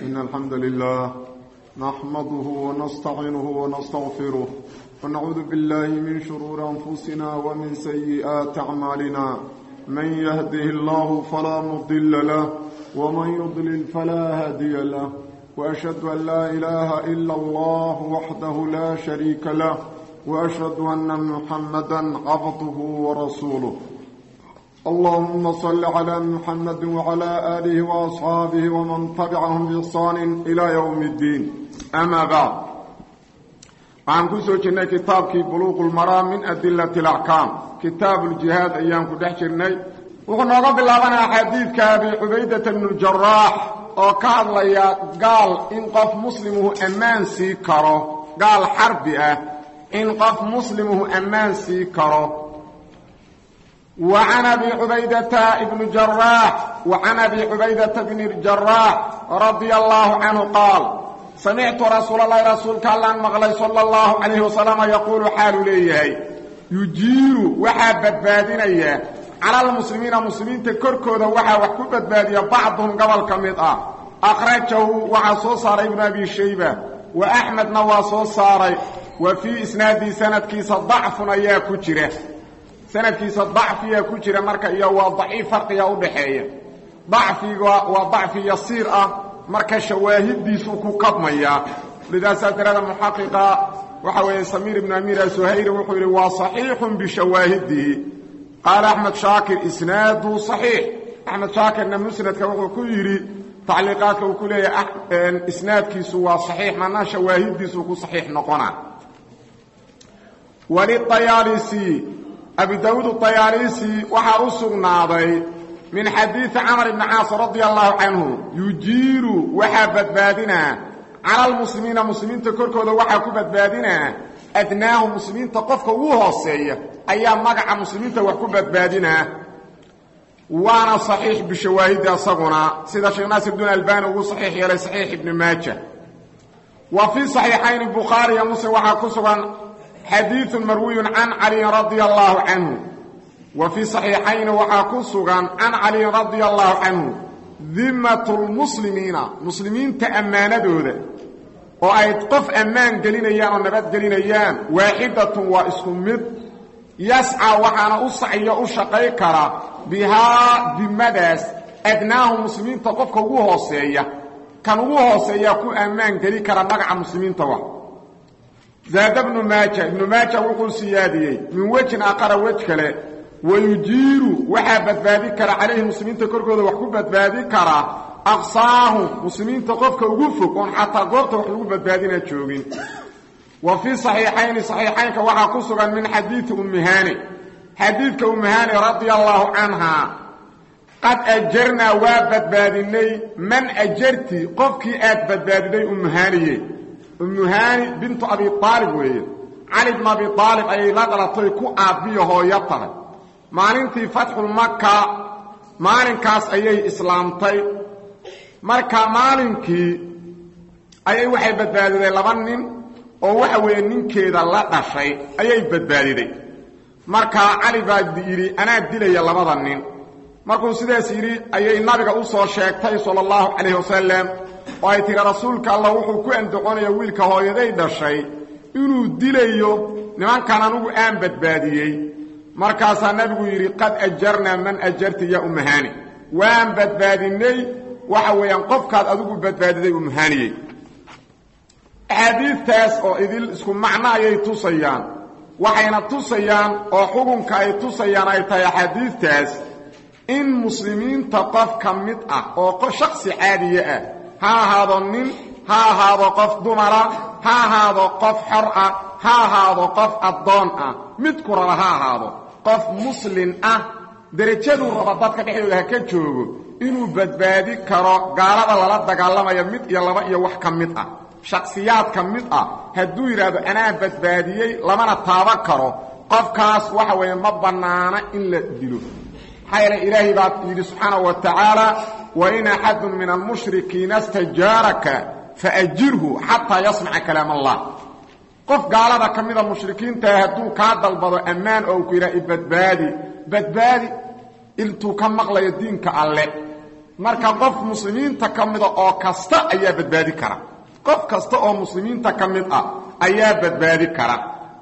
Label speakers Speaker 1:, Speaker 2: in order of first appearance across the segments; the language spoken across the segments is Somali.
Speaker 1: إن الحمد لله نحمده ونستعينه ونستغفره ونعوذ بالله من شرور أنفسنا ومن سيئات أعمالنا من يهده الله فلا مضل له ومن يضلل فلا هادي له وأشهد أن لا إله إلا الله وحده لا شريك له وأشهد أن محمدا عبده ورسوله اللهم صل على محمد وعلى آله وأصحابه ومن تبعهم بإحسان إلى يوم الدين أما بعد waxaan ku soo jirnay kitaabkii buluuq lmaraam min adilati alaxkaam kitaabu ljihaad ayaan ku dhex jirnay wuxuu nooga bilaabanayaa xadiidka abi cubaydata bnu jaraax oo ka hadlaya gaal in qof muslimuhu ammaan sii karo gaal xarbi ah in qof muslimuhu ammaan sii karo wa can abi cubaydata bni jaraax wa can abi cubaydata bni jaraax radia allahu canhu qaal samictu rasuulalahi rasuulka allaan maqlay sala allahu calayhi wasalama yaquulu xaaluu leeyahay yujiiru waxaa badbaadinaya cala almuslimiina muslimiinta korkooda waxaa wax ku badbaadiya bacduhum gobol ka mid ah akhrajahu waxaa soo saaray ibnu abi shayba wa axmedna waa soo saaray wa fii isnaadii sanadkiisa dacfun ayaa ku jira sanadkiisa dacfiyaa ku jira marka iyo waa daciif farqiga udhaxeeya dacfiga waa dacfi yasiir ah marka shawaahidiisuu ku kabmayaa lidaasaa darada muxaqiqa waxa weeye samiir ibnu amiir asuhayri wuxuu yidhi waa saxiixun bishawaahidihi qaala axmed shaakir isnaadu saxiix axmed shaakirna musnadka wuxuu ku yidhi tacliiqaadka uu ku leeyahay isnaadkiisu waa saxiix manaa shawaahidiisuu ku saxiix noqona waliayaalisi abi daawuud ayaalisi waxaa u sugnaaday min xadiidi camar ibni caas radia allahu canhu yujiiru waxaa badbaadinaa cala almuslimiina muslimiinta korkooda waxaa ku badbaadinaa adnaahu muslimiinta qofka ugu hooseeya ayaa magaca muslimiinta wax ku badbaadinaa waana saxiix bishawaahidi asaguna sida sheekh naasir bdin albani ugu saxiix yeelay saxiix ibni maaja wa fii saxiixayni bukhaari iyo muslim waxaa ku sugan xadiiثu marwiyun can caliyin radia allahu canhu wa fii صaxiixayni waxaa ku sugan can caliyin radia allahu canhu dimat lmuslimiina muslimiinta ammaanadooda oo ay qof ammaan gelinayaan oo nabadgelinayaan waaxidatun waa isku mid yascaa waxaana u sacyo u shaqay kara bihaa dimadaas adnaahu muslimiinta qofka ugu hooseeya kan ugu hooseeya ku ammaan geli kara magaca muslimiinta wa zaada bnu maaja ibnu maaja wuxuu siyaadiyey min wejin aqara wej kale wayujiiru waxaa badbaadi kara calayhi muslimiinta korkooda wax ku badbaadi kara aqsaahum muslimiinta qofka ugu fog oon xataa goobta wax lagu badbaadina joogin wa fii saxiixayni saxiixaynka waxaa ku sugan min xadiidi ummihaani xadiidka ummihaani radia allaahu canhaa qad ajarnaa waa badbaadinay man ajarti qofkii aad badbaadiday ummuhaaniye ummuhaani bintu abi aalib weeye cali bnu abi aalib ayay la dhalatay ku aabbiyo hooyo tahay maalintii fatxulmaka maalinkaas ayay islaamtay marka maalinkii ayay waxay badbaadiday laba nin oo waxa weeye ninkeeda la dhashay ayay badbaadiday markaa cali baa yidhi anaa dilaya labada nin markuu sidaas yidhi ayay nabiga u soo sheegtay sala allahu calayhi wasalam oo ay tihi rasuulka allah wuxuu ku andacoonaya wiilka hooyaday dhashay inuu dilayo nimankan anugu aan badbaadiyey markaasaa nabigu yidhi qad ajarnaa man ajarti ya ummahaani waan badbaadinay waxa weeyaan qofkaad adigu badbaadiday ummahaaniyey axaadiidtaas oo idil isku macno ayay tusayaan waxayna tusayaan oo xukunka ay tusayaan ay tahay axaadiidtaas in muslimiinta qof ka mid ah oo shaksi caadiye ah ha ahaado nin ha ahaado qof dumara ha ahaado qof xor ah ha ahaado qof addoon ah midku raba ha ahaado qof muslin ah derajaduu raba dadka dhexdooda ha ka joogo inuu badbaadi karo gaalada lala dagaalamaya mid iyo laba iyo wax ka mid ah shaksiyaad ka mid ah hadduu yidhaahdo anaa badbaadiyey lamana taaban karo qofkaas waxa weeye ma bannaana in la dilo maxaa yeele ilaahay baa yidhi subxaana wa tacaala wain axadun min almushrikiina stajaaraka faajirhu xataa yasmaca kalaam allah qof gaalada ka mida mushrikiintaah hadduu kaa dalbado ammaan oo ku yidhaha ibadbaadi badbaadi intuu ka maqlayo diinka alle marka qof muslimiinta ka mida oo kasta ayaa badbaadi kara qof kasta oo muslimiinta ka mid ah ayaa badbaadi kara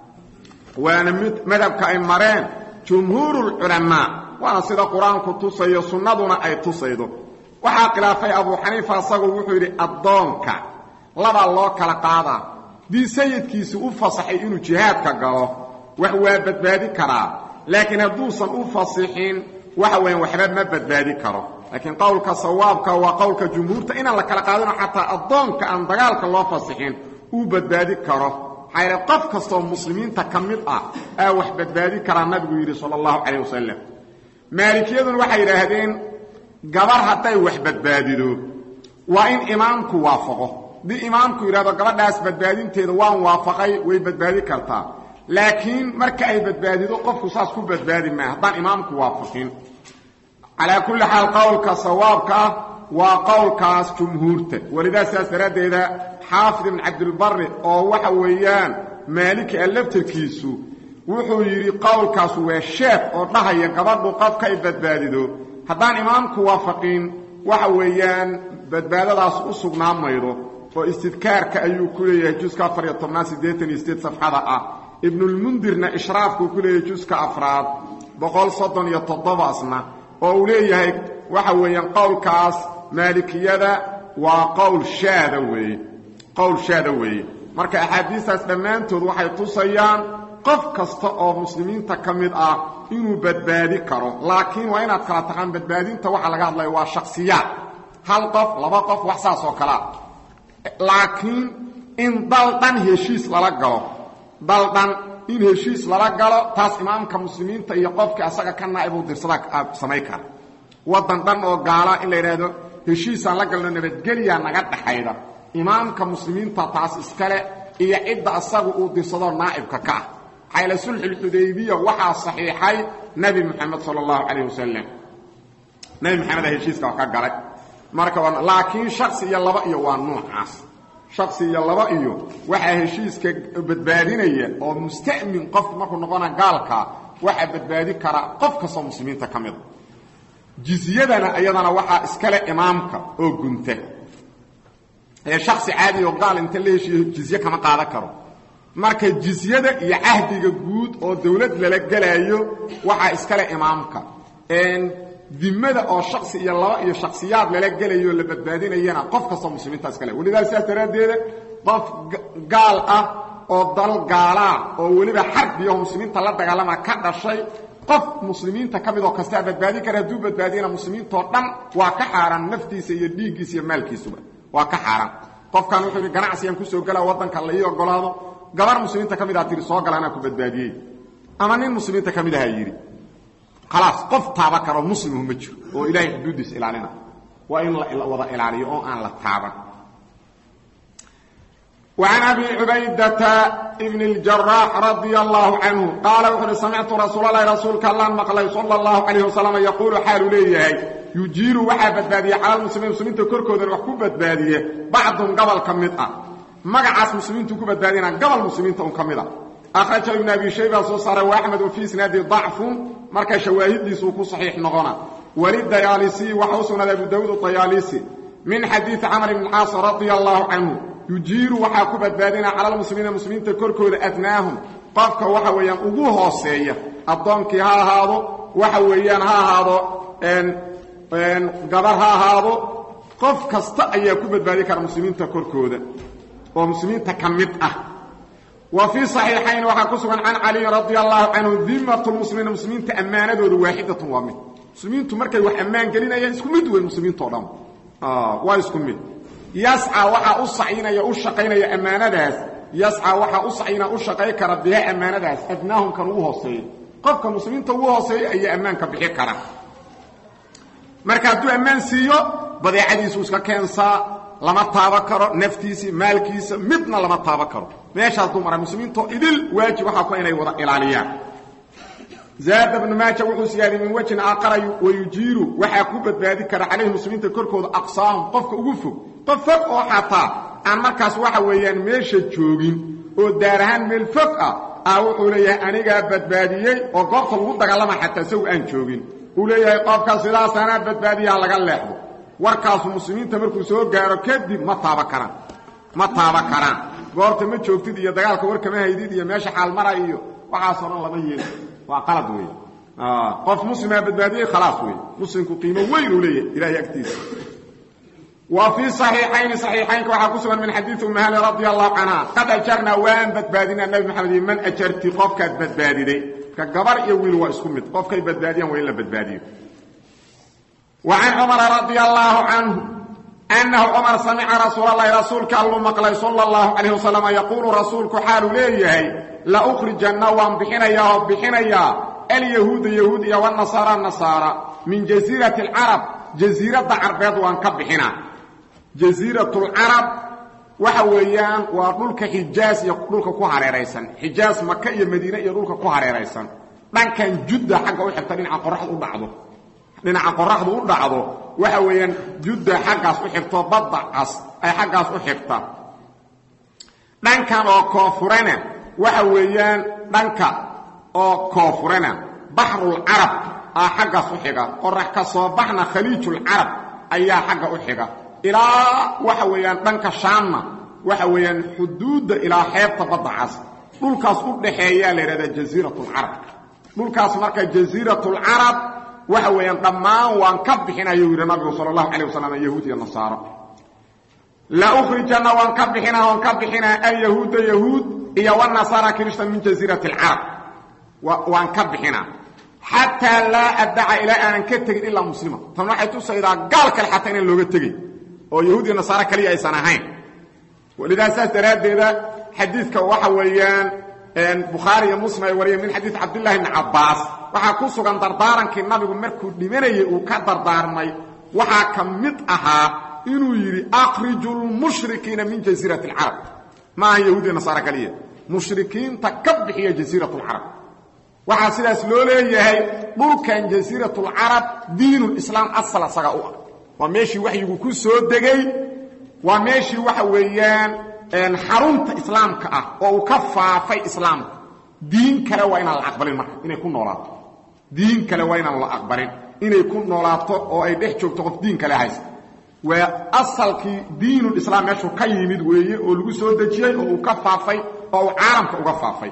Speaker 1: waana mid madhabka ay mareen jumhuurulculamaa waana sida qur-aanku tusayo sunnaduna ay tusaydo waxaa khilaafay abuu xaniifa asagoo wuxuu yidhi addoonka labaa loo kala qaadaa dii sayidkiisi u fasaxay inuu jihaadka galo wax waa badbaadi karaa laakiin hadduusan u fasixin waxa weyan waxba ma badbaadi karo laakiin qowlka sawaabka waa qowlka jumhuurta inaan la kala qaadino xataa addoonka aan dagaalka loo fasixin uu badbaadi karo maxaa yidhi qof kastaoo muslimiinta ka mid ah aa wax badbaadi karaa nabigu yidhi sala allahu calayh wasalam maalikiyaduna waxay yidhaahdeen gabar hadday wax badbaadido waa in imaamku waafaqo haddii imaamku yidhahdo gabadhaas badbaadinteeda waan waafaqay way badbaadi kartaa laakiin marka ay badbaadido qofku saas ku badbaadi maa haddaan imaamku waafaqin calaa kulli xaal qowlka sawaabka ah waa qowlkaas jumhuurta welidaa sidaas daraaddeeda xaafid ibn cabdilbari oo waxa weeyaan maaliki a laftarkiisu wuxuu yidhi qowlkaas waa sheef oo dhahaya gabadhu qofka ay badbaadido haddaan imaamku waafaqin waxa weeyaan badbaadadaas u sugnaan maydo oo istidkaarka ayuu ku leeyahay juska afar iyo tobnaad siddeetan iyo sideed safxada ah ibnulmundirna ishraafkuu ku leeyahay juska afraad boqol soddon iyo toddobasna oo uu leeyahay waxa weeyaan qowlkaas maalikiyada waa qowl shaada weeye qowl shaada weeye marka axaadiistaas dhammaantood waxay tusayaan qof kasta oo muslimiinta ka mid ah inuu badbaadi karo laakiin waa inaad kala taqaan badbaadinta waxaa laga hadlaya waa shaksiyaad hal qof laba qof wax saas oo kalea laakiin in dal dhan heshiis lala galo dal dhan in heshiis lala galo taas imaamka muslimiinta iyo qofkii asaga ka naa'ib uu dirsada samayn kara waddan dhan oo gaala in la yidhaahdo heshiisaan la galno nabadgelyaa naga dhaxayda imaamka muslimiinta taas iskale iyo cidda asagu uu dirsadoo naa'ibka ka ah xayla sulxulxudaybiya waxaa saxiixay nebi moxamed sala allahu calayh wasalam nebi moxamed a heshiiska waa ka galay marka laakiin shaksi iyo laba iyo waa nuucaas shaksi iyo laba iyo waxaa heshiiska badbaadinaya oo musta'min qofku markuu noqona gaalkaa waxaa badbaadi karaa qof kastoo muslimiinta ka mida jizyadana iyadana waxaa iskale imaamka oo gunta ee shaksi caadi oo gaal inta la heshiiyo jizye kama qaadan karo marka jizyada iyo cahdiga guud oo dawlad lala gelaayo waxaa iskale imaamka dimada oo shaksi iyo laba iyo shaksiyaad lala gelayo la badbaadinayana qof kastoo muslimiinta iskale welidaa sidaas daraaddeeda qof gaal ah oo dal gaalaa oo weliba xarbiyaho muslimiinta la dagaalama ka dhashay qof muslimiinta ka mid oo kastaa badbaadi kara hadduu badbaadiyana muslimiintoo dhan waa ka xaaraan naftiisa iyo dhiiggiisa iyo maalkiisuba waa ka xaaraan qofkan wuxuu yidhi ganacsigan kusoo gelaa waddanka la ii ogolaado gabar muslimiinta ka mid aha tihi soo gala anaa ku badbaadiyey ama nin muslimiinta ka mid ahaa yidhi khalaas qof taaba karo muslimu ma jiro oo ilaahay xuduuddiisa ilaalina waa in la wada ilaaliyo oo aan la taaban وعن أبي عبيدة بن الجراح رضي الله عنه قال وحر سمعت رسول الله رسولك الله مقلي صلى الله عليه وسلم يقول حال ليه يجير وحا بدبادية على المسلمين مسلمين تكركوا ذا وحكو بدبادية بعضهم قبل كمدة مقعاس مسلمين تكو بدبادية قبل مسلمين تكو كمدة أخرج ابن أبي شيبة صوصر وأحمد وفي سنادي ضعف مركا شواهد دي سوكو صحيح نغنى ولد دياليسي وحوسنا أبو داود الطياليسي من حديث عمر بن العاص رضي الله عنه yujiiru waxaa ku badbaadina cala almuslimiina muslimiinta korkooda adnaahum qofka waxa weeyaan ugu hooseeya addoonkii ha ahaado waxa weeyaan ha ahaado gabar ha ahaado qof kasta ayaa ku badbaadi kara muslimiinta korkooda oo muslimiinta ka mid ah wa fii صaxiixayn waxaa ku sugan can caliyin radia allahu canhu dimat lmuslimiina muslimiinta ammaanadooda waaxidatun waa mid muslimiintu markay wax ammaan gelinayaan isku mid weyn muslimiinto dhan waa isku mid yasca waxaa u sacinaya u shaqaynaya ammaanadaas yasca waxaa u sacina u shaqay kara biha ammaanadaas adnaahum kan ugu hooseeya qofka muslimiinta ugu hooseeya ayaa ammaanka bixi kara marka hadduu ammaan siiyo badeecadiisu iska keensaa lama taaba karo naftiisii maalkiisa midna lama taaba karo meeshaas duu mara muslimiintoo idil waajib waxaa ku inay wada ilaaliyaan zaada bnu maaja wuxuu siyaadiyey min wejin aaqara wayujiiru waxaa ku badbaadi kara calayhi muslimiinta korkooda aqsaahum qofka ugu fog qof fog oo xataa aan markaas waxa weeyaan meesha joogin oo daar ahaan meel fog ah ah wuxuu leeyahay anigaa badbaadiyey oo goobta lagu dagaalama xataa isagu aan joogin uu leeyahay qofka sidaas anaa badbaadiyaa laga leexdo warkaasu muslimiinta markuu soo gaaro kadib ma taaba karaan ma taaba karaan goorta ma joogtid iyo dagaalka war kama haydid iyo meesha xaalmara iyo waxaasoo dhan lama yeeli waa qalad wey qof muslimaa badbaadiyey khalaas wey muslimku qiimo weyn uu leeyahay ilahay agtiisa wa fii صaxiixayni صaxiixaynka waxaa ku sugan min xadiiثi umahali radi allahu canha qad ajarnaa waan badbaadinaa nabi maxamed iyo man ajarti qofkaad badbaadiday ka gabar iyo wiil waa isku mid qofkay badbaadiyaan waa in la badbaadiyo wa can cumara radi allahu canhu annahu cumar samica rasuul اlahi rasuulka alluu maqlay sala اllahu calayh wasalam yaquulu rasuulku xaaluu leeyahay laukrijanna waan bixinayaa oo bixinayaa alyahuuda yahuud iyo wanasaara nasaara min jasiirati اlcarab jasiiradda carbeed waan ka bixinaa jasiiratulcarab waxa weeyaan waa dhulka xijaas iyo dhulka ku hareeraysan xijaas maka iyo madiine iyo dhulka ku hareeraysan dhankan judda xagga u xigta dhinaca qoraxdu u dhacdo dhinaca qoraxdu u dhacdo waxa weeyaan judda xaggaas u xigto badda cas ay xaggaas u xigta dhankan oo koonfurena waxa weeyaan dhanka oo koonfurena baxrulcarab aa xaggaas u xiga qorax ka soo baxna khaliijulcarab ayaa xagga u xiga ilaa waxa weeyaan dhanka shaamna waxa weeyaan xuduudda ilaa xeebta badda cas dhulkaas u dhaxeeyaa la yidhahdaa jasiiratulcarab dhulkaas marka jasiiratulcarab waxa weeyaan dhammaan waan ka bixinayuu yidhi nabigu sala allahu calayh wasalam yahuud iyo nasaaro la ukhrijanna waan ka bixinaa waan ka bixinaa alyahuuda yahuud iyo wanasaara kirishtan min jasiirati alcarab waan ka bixinaa xataa laa addaca ilaa aanan ka tegin ilaa muslima tan waxay tusaydaa gaal kale xataa inaan looga tegin oo yahuud iyo nasaare kaliya aysan ahayn walidaa saas daraaddeeda xadiidka waxa weeyaan bukhaari iyo muslim ay wariyeen min xadiid cabdillahi bni cabbaas waxaa ku sugan dardaarankii nabigu markuu dhimanayay uu ka dardaarmay waxaa ka mid ahaa inuu yidhi akhriju lmushrikiina min jasiirati alcarab ma aha yahuud iyo nasaare kaliya mushrikiinta ka bixiya jasiirat lcarab waxaa sidaas loo leeyahay dhulkan jasiiratulcarab diinulislaam asal asaga u ah waa meeshii waxyigu ku soo degay waa meeshii waxa weeyaan xarunta islaamka ah oo uu ka faafay islaamka diin kale waa inaan la aqbalin marka inay ku noolaato diin kale waa inaan la aqbalin inay ku noolaato oo ay dhex joogto qof diin kale haysta waa asalkii diinulislaam meeshuu ka yimid weeye oo lagu soo dejiyey oo uu ka faafay oo uu caalamka uga faafay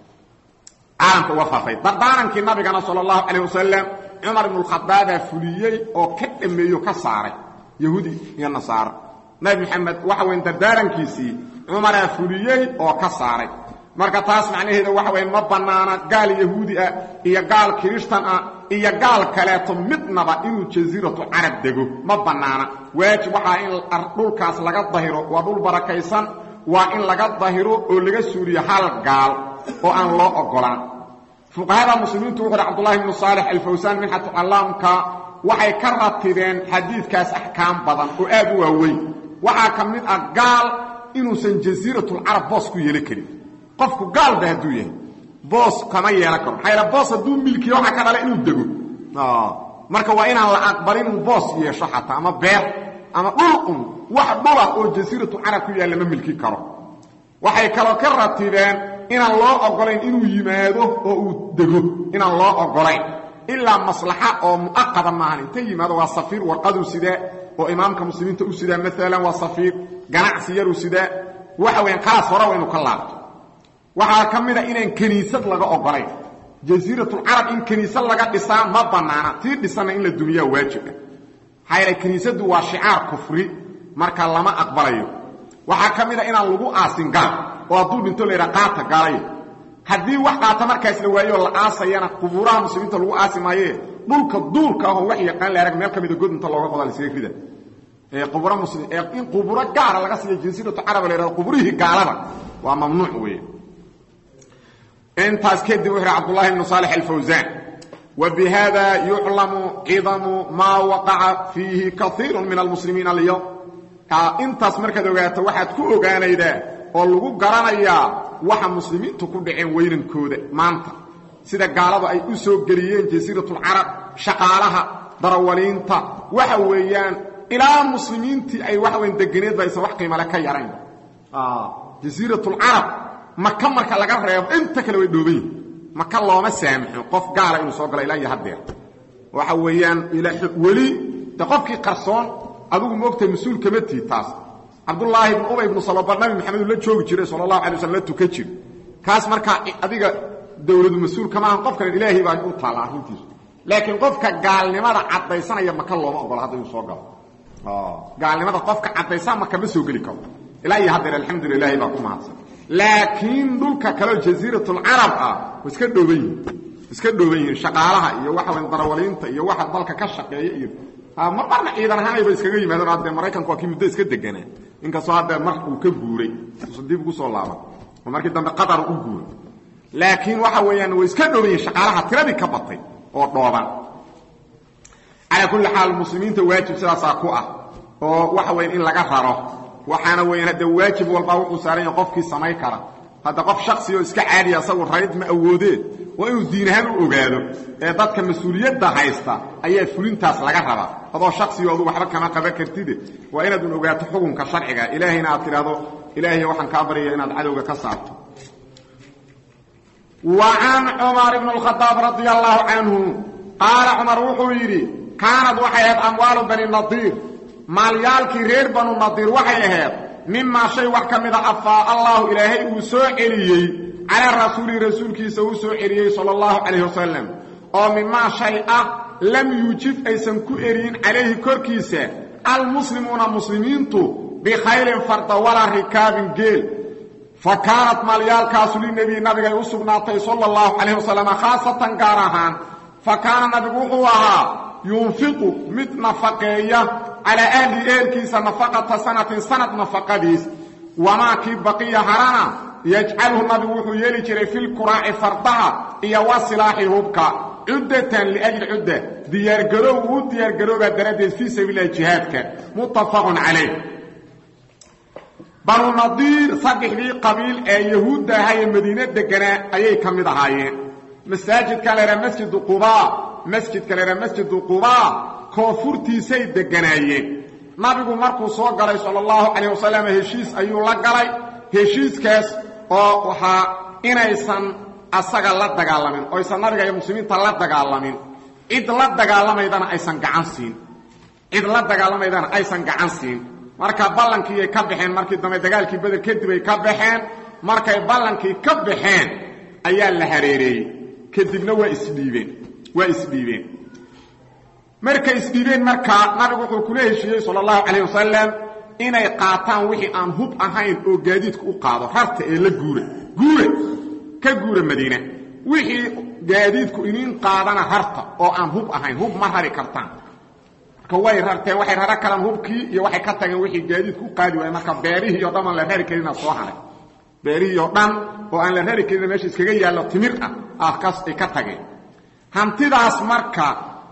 Speaker 1: caalamka uga faafay dardaarankii nabigana sala allahu calayh wasalam cumar ibnualkhadaabaa fuliyey oo ka dhammeeyo ka saaray yahuudi iyo nasaaro nabi maxamed waxa weyn dardaarankiisii cumaraa fuliyey oo ka saaray marka taas macnaheeda waxa weya ma bannaana gaal yahuudi ah iyo gaal kirishtan ah iyo gaal kaleeto midnaba inuu jasiiratu carab dego ma bannaana waajib waxaa in dhulkaas laga dahiro waa dhul barakaysan waa in laga dahiro oo laga suuriyo hal gaal oo aan loo ogolaan fuqahada muslimiintu wuxu uhi cabdullahi bnu saalix alfawsaan minxatu callaamka waxay ka ratibeen xadiidkaas axkaam badan oo aad u waaweyn waxaa ka mid ah gaal inuusan jasiiratulcarab boos ku yeelan karin qofku gaalba hadduu yahay boos kama yeelan karo maxaa yaele boos hadduu milkiyo waxaa ka dhala inuu dego marka waa inaan la aqbalin inuu boos yeesho xataa ama beer ama dhul un wax dhulah oo jasiiratulcarab ku yaalla ma milki karo waxay kaloo ka ratibeen inaan loo ogolayn inuu yimaado oo uu dego inaan loo ogolayn ilaa maslaxa oo mu'aqada maahan inta yimaado waa safiir warqaduu sidaa oo imaamka muslimiinta u sidaa maalan waa safiir ganacsi yaruu sidaa waxa weyan khalaas hore waa inuu ka laabto waxaa ka mid a inaan kiniisad laga ogolayn jasiiratulcarab in kiniisad laga dhisaa ma bannaana tii dhisanna in la dumiyaa waajib ah maxaa yeele kiniisaddu waa shicaar kufri marka lama aqbalayo waxaa ka mid a inaan lagu aasin gaal oo hadduu dhinto la yidhaha qaata gaalaya haddii wax qaata markaas la waayooo la aasayana qubuuraha muslimiinta lagu aasi maayee dhulka duurka ahoo wax yaqaan la arag meel ka mida god inta looga qoda lasga rida quburo muslim in quburo gaara laga siiyo jasiiratu caraba la yhahdo quburihii gaalada waa mamnuuc weeye intaas kadib wuxu uhi cabdullahi bnu saalix alfawsaan wa bihada yuclamu cidamu maa waqaca fiihi kaiiru min almuslimiina alyowm intaas markaad ogaato waxaad ku ogaanaydaa oo lagu garanayaa waxa muslimiintu ku dhaceen weynankooda maanta sida gaaladu ay u soo geliyeen jasiiratulcarab shaqaalaha darawaliinta waxa weeyaan ilaa muslimiintii ay waxa weyan deganeed ba aysan wax qiimale ka yarayn jasiiratulcarab maka marka laga reebo inta kale way dhooban yihin maka looma saamaxo qof gaala inuu soo galo ilaa iyo haddeer waxa weeyaan weli de qofkii qarsoon adigu moogtahay mas-uul kama tiid taas cabdullaahi ibnu ubay ibnu salobar nabi maxamed uu la joogi jiray sala allahu alay waslam la tukan jir kaas markaa adiga dawladu mas-uul kama ahan qofkan ilaahay baa u taalla arrintiisu laakiin qofka gaalnimada caddaysanaya maka looma ogola hadda inuu soo galo gaalnimada qofka caddaysan maka ma soo geli karo ilaa iyo haddeer alxamdulila ilahay baa ku mahadsan laakiin dhulka kaleo jasiiratulcarab ah wa iska dhooban yihin iska dhooban yihiin shaqaalaha iyo waxa weyn darawaliinta iyo waxa dalka ka shaqeeya iyo mar marna ciidan ahaanayba iskaga yimaadeen haddee maraykanku waa kii muddo iska deganaa inkastoo haddee mar uu ka guuray dib ugu soo laaban oo markii dambe qatar u guuray laakiin waxa weeyaan way iska dhooban yihin shaqaalaha tiradii ka batay oo dhooban calaa kulli xaal muslimiinta waajib sidaasaa ku ah oo waxa weyan in laga raro waxaana weeyaan hadde waajib walbaa wuxuu saaran yahay qofkii samayn kara hadda qof shaksi oo iska caadiya asagu rayd ma awoodee waa inuu diin ahaan u ogaado ee dadka mas-uuliyadda haysta ayaa fulintaas laga rabaa adoo shaksigo adu waxba kama qaban kartide waa inaadun ogaato xukunka sharciga ilaahayna aad tidhaahdo ilaahay waxaan kaa baryaya inaad cadowga ka saarto wa can cumar ibn اkhadaab radia allahu canhu qaala cumar wuxuu yidhi kaanad waxay ahayd amwaalu bani nadiir maalyaalkii reer banu nadiir waxay ahayd mimaa shay wax ka mida afaa allahu ilaahay uu soo celiyey calaa rasuulihi rasuulkiisa uu soo celiyey sala allahu calayh wasalam oo mimaa shay ah lam yuujib aysan ku eriyin calayhi korkiisa almuslimuuna muslimiintu bikhaylin farda walaa rikaabin geel fa kaanat maalyaalkaasu linebiyi nabigay u sugnaatay sala allahu calayh wasalam khaasatan gaar ahaan fa kaana nabigu wuxuu ahaa yunfiqu mid nafaqeeya calaa ahli eelkiisa nafaqata sanatin sanad nafaqadiis wamaa kii baqiya harana yajcaluhu nabigu wuxuu yeeli jiray filkuraaci fardaha iyo wa silaaxi hubka cuddatan liajli cudda diyaargaroow uu diyaargaroobaa daraaddeed fii sabiililahi jihaadka muttafaqun calayh banu nadiir saddexdii qabiil ee yahuudda ahaa ee madiine deganaa ayay ka mid ahaayeen masaajidka leeraa masjidu qubaa masjidka leeraa masjidu qubaa koonfurtiisay deganaayeen nabigu markuu soo galay sala allahu calayh wasalam heshiis ayuu la galay heshiiskaas oo waxaa inaysan asaga la dagaalamin oo aysan nabiga iyo muslimiinta la dagaalamin cid la dagaalamaydana aysan gacan siin cid la dagaalamaydana aysan gacan siin marka ballankiiay ka baxeen markii dambe dagaalkii beder kadib ay ka baxeen markay ballankii ka baxeen ayaa la hareereeyey kadibna waa isdhiibeen waa isdhiibeen markay isdhiibeen markaa nabigu wuxuu kula heshiiyey sala allahu calayh wasalam inay qaataan wixii aan hub ahayn oo gaadiidku u qaado rarta ee la guura guura ka guura madiina wixii gaadiidku iniin qaadana rarta oo aan hub ahayn hub ma rari kartaan marka way rarteen waxay raro kalaan hubkii iyo waxay ka tageen wixii gaadiidku u qaadi waaya marka beerihii o dhan aan la rari karinaa soo haray beerihii oo dhan oo aan la rari karin meesha iskaga yaallo timir ah aakaas ay ka tageen hantidaas marka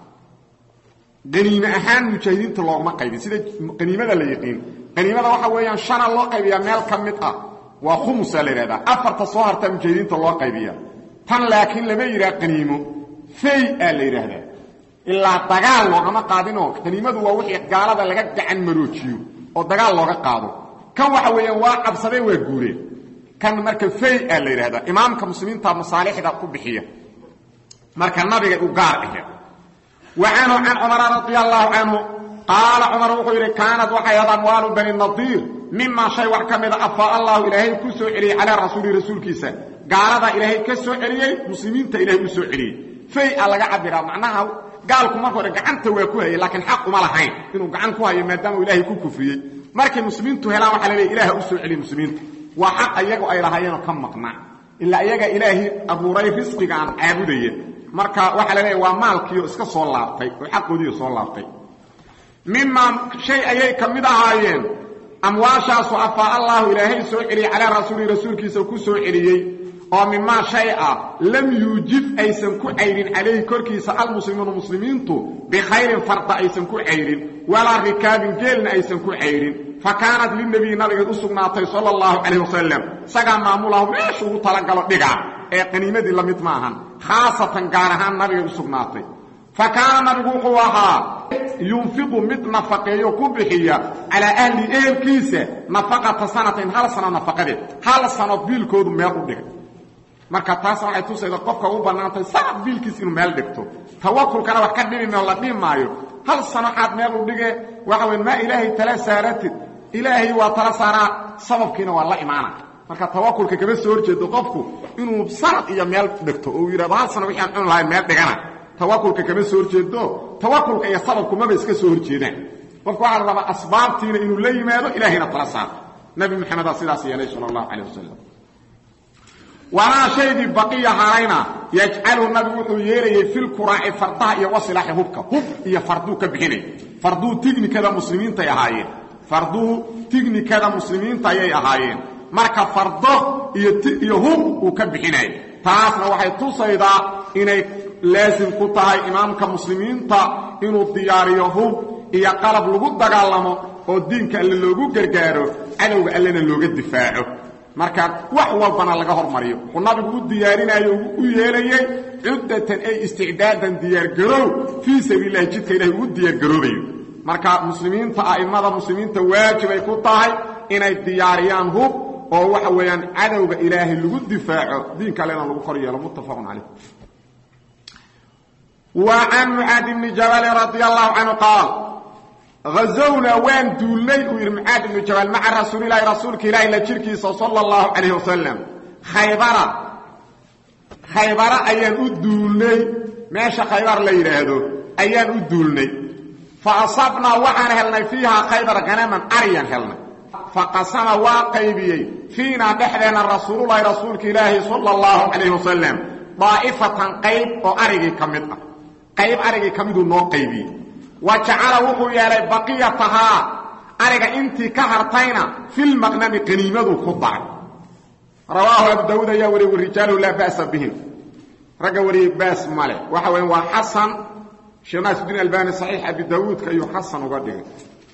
Speaker 1: qaniime ahaan mujaahidiinta loogama qaybin sida qaniimada la yiqiin qaniimada waxa weeyaan shana loo qaybiyaa meel ka mid ah waa khumusa la yidhahdaa afarta soo hartaa mujaahidiinta loo qaybiya tan laakiin lama yidhaha qaniimo fey aa la yidhaahdaa ilaa dagaal loogama qaadinoo qaniimadu waa wixii gaalada laga gacan maroojiyo oo dagaal looga qaado kan waxa weeyaan waa cabsadee waa guureen kan marka fey aa la yidhahdaa imaamka muslimiinta masaalixda ku bixiya marka nabigay u gaar aheed wa canhu can cumara radia allaahu canhu qaala cumar wuxuu yidhi kaanad waxay ahayd amwaalu bani nadiir mimaa shay wax ka mida afaa allahu ilaahay ku soo celiyey calaa rasuulihi rasuulkiisa gaaladaa ilaahay ka soo celiyey muslimiinta ilahay u soo celiyey fey a laga cabiraa macnaha gaalku marka hore gacanta waa ku hayay laakiin xaq uma lahayn inuu gacan ku hayo maadaama ilaahay ku kufriyey markay muslimiintu helaan waxa la leeya ilaah u soo celiy muslimiinta waa xaq iyagu ay lahaayeenoo ka maqnaa ilaa iyaga ilaahay abuuray risqiga aan caabudaya marka waxaa la leeya waa maalkiio iska soo laabtay oo xaqoodiio soo laabtay mimaa shay ayay ka mid ahaayeen amwaashaasu afaa allahu ilaahay soo celiyey calaa rasuulihi rasuulkiisa ku soo celiyey oo mimaa shay ah lam yuujib aysan ku cayrin calayhi korkiisa almuslimuuna muslimiintu bikhayrin farda aysan ku cayrin walaa rikaabin geelna aysan ku cayrin fa kaanat linabiyi nabigeed u sugnaatay sala allahu calayh wasalam isagaa maamulahu meeshu ugu talagalo dhiga ee qaniimadii la mid maahan khaasatan gaar ahaan nabigeed u sugnaatay fa kaana nabigu wuxuu ahaa yunfiqu mid nafaqeeyo ku bixiya calaa ahli ehelkiisa nafaqata sanatin hal sano nafaqadeed hal sano biilkoodu meel u dhigay marka taasna waxay tusayda qofka u bannaantay sanad biilkiis inuu meel dhigto tawakulkana wax ka dhibi mao la dhibi maayo hal sano xaad meel u dhige waxa weyn maa ilaahay tala saaratid ilaahay waa tala saaraa sababkiina waa la imaana marka tawakulka kama soo horjeedo qofku inuu sanad iyo meel dhigto oo uu yidhahdo hal sano wixii aan cuni lahay meel dhigana tawakulka kama soo horjeedo tawakulka iyo sababku maba iska soo horjeedaan qofku waxaa la rabaa asbaabtiina inuu la yimaado ilaahayna tala saaro nabi maxamedaa sidaas yeelay sala allahu calayh wasalam wamaa shaygii baqiya harayna yajcalu nabigu wuxuu yeelayay filkuraaci fardaha iyo wasilaaxi hubka hub iyo farduu ka bixinay farduu tignikada muslimiintay ahaayeen farduu tignikada muslimiinta ayay ahaayeen marka fardo iyo iyo hub uu ka bixinay taasna waxay tusaydaa inay laasim ku tahay imaamka muslimiinta inuu diyaariyo hub iyo qalab lagu dagaalamo oo diinka alle loogu gargaaro cadowga allena looga difaaco marka wax walbana laga hormariyo wuxuu nabigu u diyaarinayo u yeelayey cuddatan ay isticdaadan diyaargaroow fii sabiililahi jidka ilahay ugu diyaargaroobayo marka muslimiinta a'immada muslimiinta waajibay ku tahay inay diyaariyaan hub oo waxa weeyaan cadowga ilaahay lagu difaaco diinka allena lagu kor yeelo muttafaqun calayh wa can mucaad ibni jabalin radia allahu canhu qaal hazowna waan duulnay uu yidhi mucaad ibnu jabal maca rasuulilahi rasuulka ilaahi la jirkiisa sala allahu calayh wasalam khaybara khaybara ayaan u duulnay meesha khaybar la yidhaahdo ayaan u duulnay fa asabnaa waxaan helnay fiihaa khaybar hanaman aryan helnay fa qasama waa qaybiyey fiinaa dhexdeenna rasuululahi rasuulka ilaahi sala allahu calayh wasalam daa'ifatan qayb oo arigii ka mid ah qayb arigii ka miduu noo qaybiyey wa jacala wuxuu yeelay baqiyatahaa ariga intii ka hartayna filmaqnami qaniimaduu ku daray rawaahu abu daawuud ayaa wariye warijaaluhu laa ba'sa bihim ragga wariyey baas male waxa weya waa xasan sheekh naasuddiin albani saxiix abi daawuudka ayuu xasan uga dhigay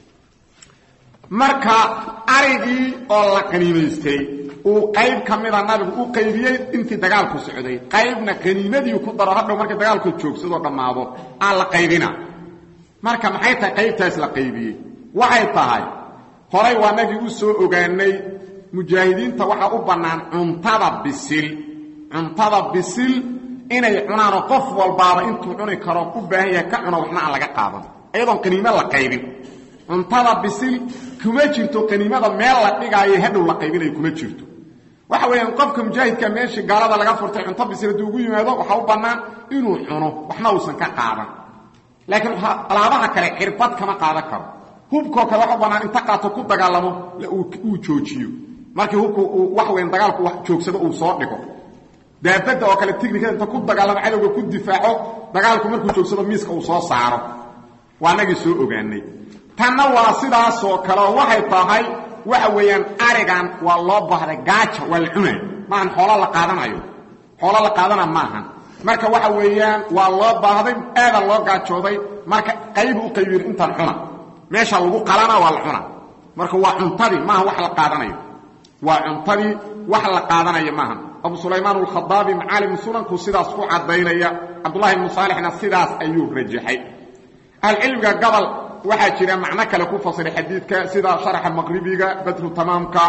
Speaker 1: marka arigii oo la qaniimaystay uu qayb ka mida nabigu u qaybiyey intii dagaalku socday qaybna qaniimadii ku daro hadhow markii dagaalku joogsadoo dhammaado aan la qaybina marka maxay tahay qaybtaas la qaybiyey waxay tahay horay waa nagii u soo ogaanay mujaahidiinta waxaa u bannaan cuntada bisil cuntada bisil inay cunaanoo qof walbaaba intuu cuni karo u baahan yahay ka cuno waxna aan laga qaadan iyadoon qaniimo la qaybin cuntada bisil kuma jirto qaniimada meel la dhigaayo hadhow la qaybinayo kuma jirto waxa weeyaan qofka mujaahidka meeshii gaalada laga furtay cunto bisil hadduu ugu yimaado waxaa u bannaan inuu cuno waxna uusan ka qaadan laakiin alaabaha kale cirbad kama qaadan karo hubkoo kale waxa u bannaan inta qaato ku dagaalamo uu joojiyo markii hubku uu wax weyn dagaalku wax joogsado uu soo dhigo daabadda oo kale tignikada inta ku dagaalamo cadowga ku difaaco dagaalku markuu joogsado miiska uu soo saaro waa nagii soo ogaanay tanna waa sidaasoo kale oo waxay tahay waxa weeyaan arigan waa loo baahday gaaja waa la cunay maahan xoolo la qaadanayo xoolo la qaadana maahan marka waxa weeyaan waa loo baahday aadan loo gaajooday marka qaybu u qaybiyin intaan cuna meesha lagu qalana waa la cuna marka waa cuntadii maaha wax la qaadanayo waa cuntadii wax la qaadanayo maaha abu sulaymaan alkhadaabi macaalim sunanku sidaas ku caddaynaya cabdullahi ibnu saalixna sidaas ayuu rajaxay ahlucilmiga gobol waxaa jira macno kale ku fasiray xadiidka sida sharaxa maqribiga badru tamaamka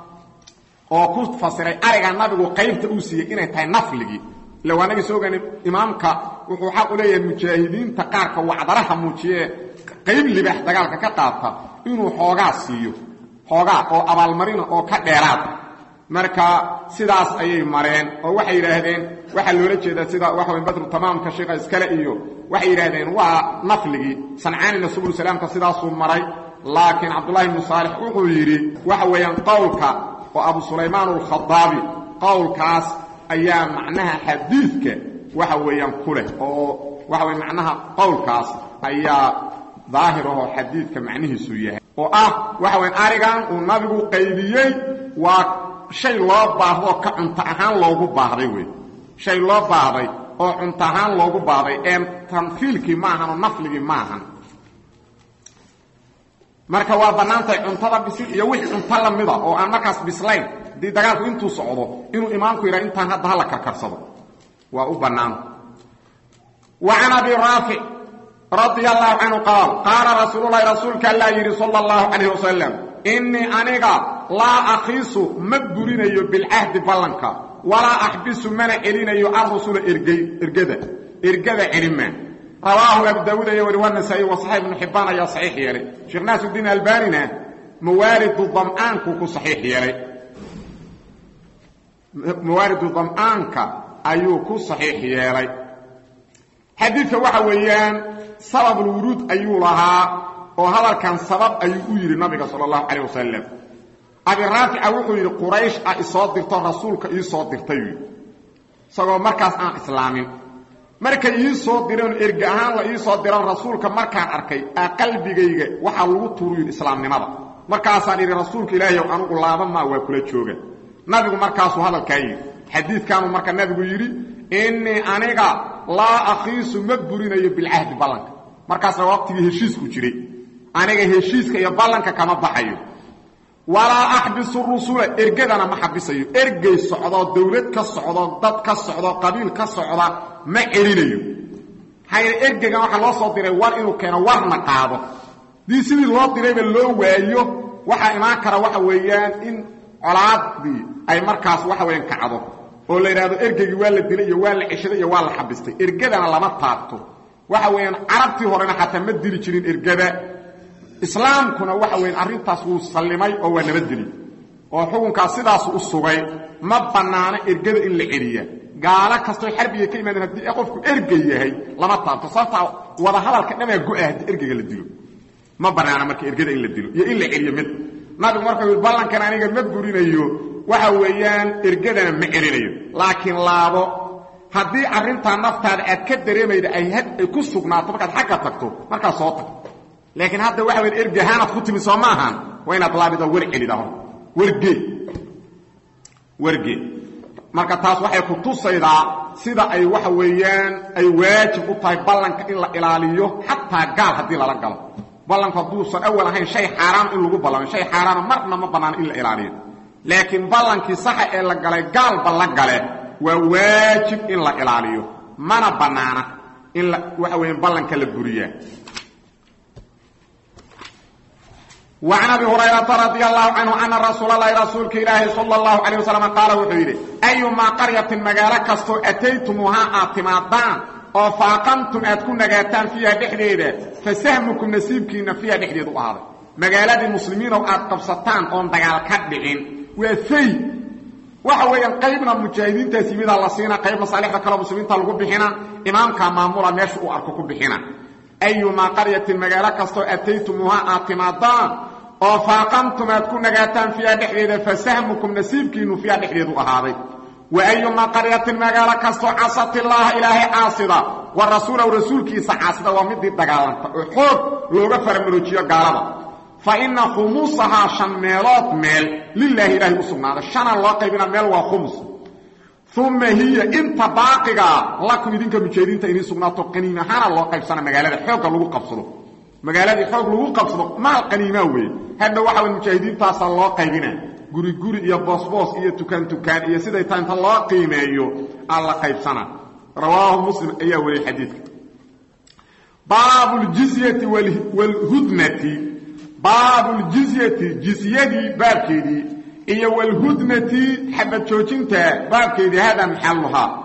Speaker 1: oo ku fasiray ariga nabigu qaybta uu siiyey inay tahay nafligii ila waa nagi soo ogaana imaamka wuxuu xaq u leeyahay mujaahidiinta qaarka wacdaraha muujiyee qayb libaax dagaalka ka qaata inuu xoogaa siiyo xoogaa oo abaalmarina oo ka dheeraada marka sidaas ayay mareen oo waxay yidhaahdeen waxaa loola jeedaa sida waxa way badru tamaamka sheekha iskale iyo waxay yidhaahdeen waa nafligii sancaanina subul salaamka sidaasuu maray laakiin cabdullahi ibnu saalix wuxuu yidhi waxa weeyaan qowlka oo abu sulaymaan alkhadaabi qowlkaas ayaa macnaha xadiidka waxa weeyaan ku leh oo waxa weye macnaha qowlkaas ayaa daahir ahoo xadiidka macnihiisu yahay oo ah waxa weyan arigan uu nabigu qaybiyey waa shay loo baahdoo ka cunto ahaan loogu baahday wey shay loo baahday oo cunto ahaan loogu baahday ee tanfiilkii ma ahan oo nafligii ma ahan marka waa bannaantahay cuntada bisil iyo wixii cunto la mida oo aan markaas bislayn haddii dagaalku intuu socdo inuu imaamku yidhaha intaan hadda hala karkarsado waa u bannaan wa can abi raafic radia allahu canhu qaal qaala rasuululahi rasuulka allaa yidhi sala allahu calayh wasalam innii aniga laa akhiisu ma burinayo bilcahdi ballanka walaa axbisu mana celinayo arrusula ergey ergada ergada celimaa rawaahu abu daawuud ayaa wari wanasaa'i wa saxiix ibnu xibbaan ayaa saxiix yeelay sheekh naasirudiin albanina mawaaridu dam'aanku ku saxiix yeelay mawaaridu dam'aanka ayuu ku saxiix yeelay xadiidka waxa weeyaan sababulwuruud ayuu lahaa oo hadalkan sabab ayuu u yidhi nabiga sala allahu calayh wasalam abi raafica wuxuu yidhi quraysh ah isoo dirto rasuulka ii soo dirtay isagoo markaas aan islaamin markay ii soo direen erge ahaan la ii soo diran rasuulka markaan arkay aa qalbigayga waxaa lagu tuuru yidhi islaamnimada markaasaan idhi rasuulka ilaahiyow anugu laaba maa waa kula jooga nabigu markaasuu hadalkaa yidhi xadiidkaanuu marka nabigu yidhi innii aniga laa akhiisu ma burinayo bilcahdi ballanka markaasna waqtigii heshiisku jiray aniga heshiiska iyo ballanka kama baxayo walaa axbisu rusula ergadana ma xabisayo ergey socdoo dawlad ka socdo dad ka socdo qabiil ka socda ma celinayo maxaa yeele ergeygan waxaa loo soo diray war inuu keeno warna qaado dii sidii loo dirayba loo waayo waxaa imaan kara waxa weeyaan in colaadii ay markaas waxa weeyaan kacdo oo la yidhaahdo ergeygii waa la dilay iyo waa la ceshaday iyo waa la xabistay ergadana lama taabto waxa weeyaan carabtii horena xataa ma dili jirin ergada islaamkuna waxa weyan arrintaas wuu sallimay oo waa nabadgeli oo xukunkaas sidaasu u sugay ma bannaano ergada in la celiya gaalo kastoo xarbiga ka imaadeen haddii qofku ergey yahay lama taabto sababtaa wada hadalka dhamaa go-a haddii ergeyga la dilo ma bannaana marka ergada in la dilo iyo in la celiyo mid nabigu markuu yidhi ballankan aniga ma burinayo waxa weeyaan ergadana ma celinayo laakiin laabo haddii arrintaa naftaada aad ka dareemayda ay had ay ku sugnaato markaad xagga tagto markaas soo tag laakiin hadda waxa weya ergahaanaad ku timi soo maahan waa inaad laabida wer celida hor wergee wergee marka taas waxay ku tusaydaa sida ay waxa weeyaan ay waajib u tahay ballanka in la ilaaliyo xataa gaal haddii lala galo ballanku hadduusan awal ahayn shay xaaraan in lagu ballamo shay xaaraana marna ma bannaano in la ilaaliyo laakiin ballankii saxa ee la galay gaalba la gale waa waajib in la ilaaliyo mana bannaana in la waxa weeyaan ballanka la buriyaa وعن أبي هريرة رضي الله عنه أن رsuuل اللhi رasuulka ilaahi صلى الله عليه وسلم قاaل wuxuu yidhi أيumaa قaريaةin magaalo kastoo أتaytumuuhaa aad timaadaan oo faaqantum aad ku nagaataan فيiha dhexdeeda fasahمكم nasiibkiina فيiha dhexdeed u ahaaday magaaladii muslimiinow aad qabsataan oon dagaal ka dhicin waa fay waxa weeyaan qaybna mujaahidiintaas yimidaa la siina qayb masaalixda kaleo muslimiinta lagu bixina imaamkaa maamula meesha uu arko ku bixina ayumaa qaryatin magaalo kastoo ataytumuuhaa aad timaadaan oo faaqantum aad ku nagaataan fiiha dhexdeeda fasahmukum nasiibkiinu fiiha dhexdeedu ahaaday wa ayumaa qaryatin magaalo kastoo casat illaaha ilaahay caasida wa rasuulahu rasuulkiisa caasida waa midii dagaalanta oo xoog looga faramaroojiyo gaalada fa ina khumuusahaa shan meelood meel lilaahi ilaahay u sugnaaday shanaa loo qaybina meel waa khumus uma hiya inta baaqigaa lakum idinka mujaahidiinta inii sugnaato qaniim ahaana loo qaybsana magaalada xoogga lagu qabsado magaaladii xoog lagu qabsado maal qaniimaa weeye hadha waxa way mujaahidiintaasa loo qaybina guri guri iyo boosboos iyo tukaan tukaan iyo siday tahay inta loo qiimeeyo aa la qaybsana rawaahu muslim ayaa wariyey xadiidka baabu ljizyati wlhudnati baabu ljizyati jizyadii baabkeedii iyo wlhudnati xabad joojinta baabkeedii hada maxaluhaa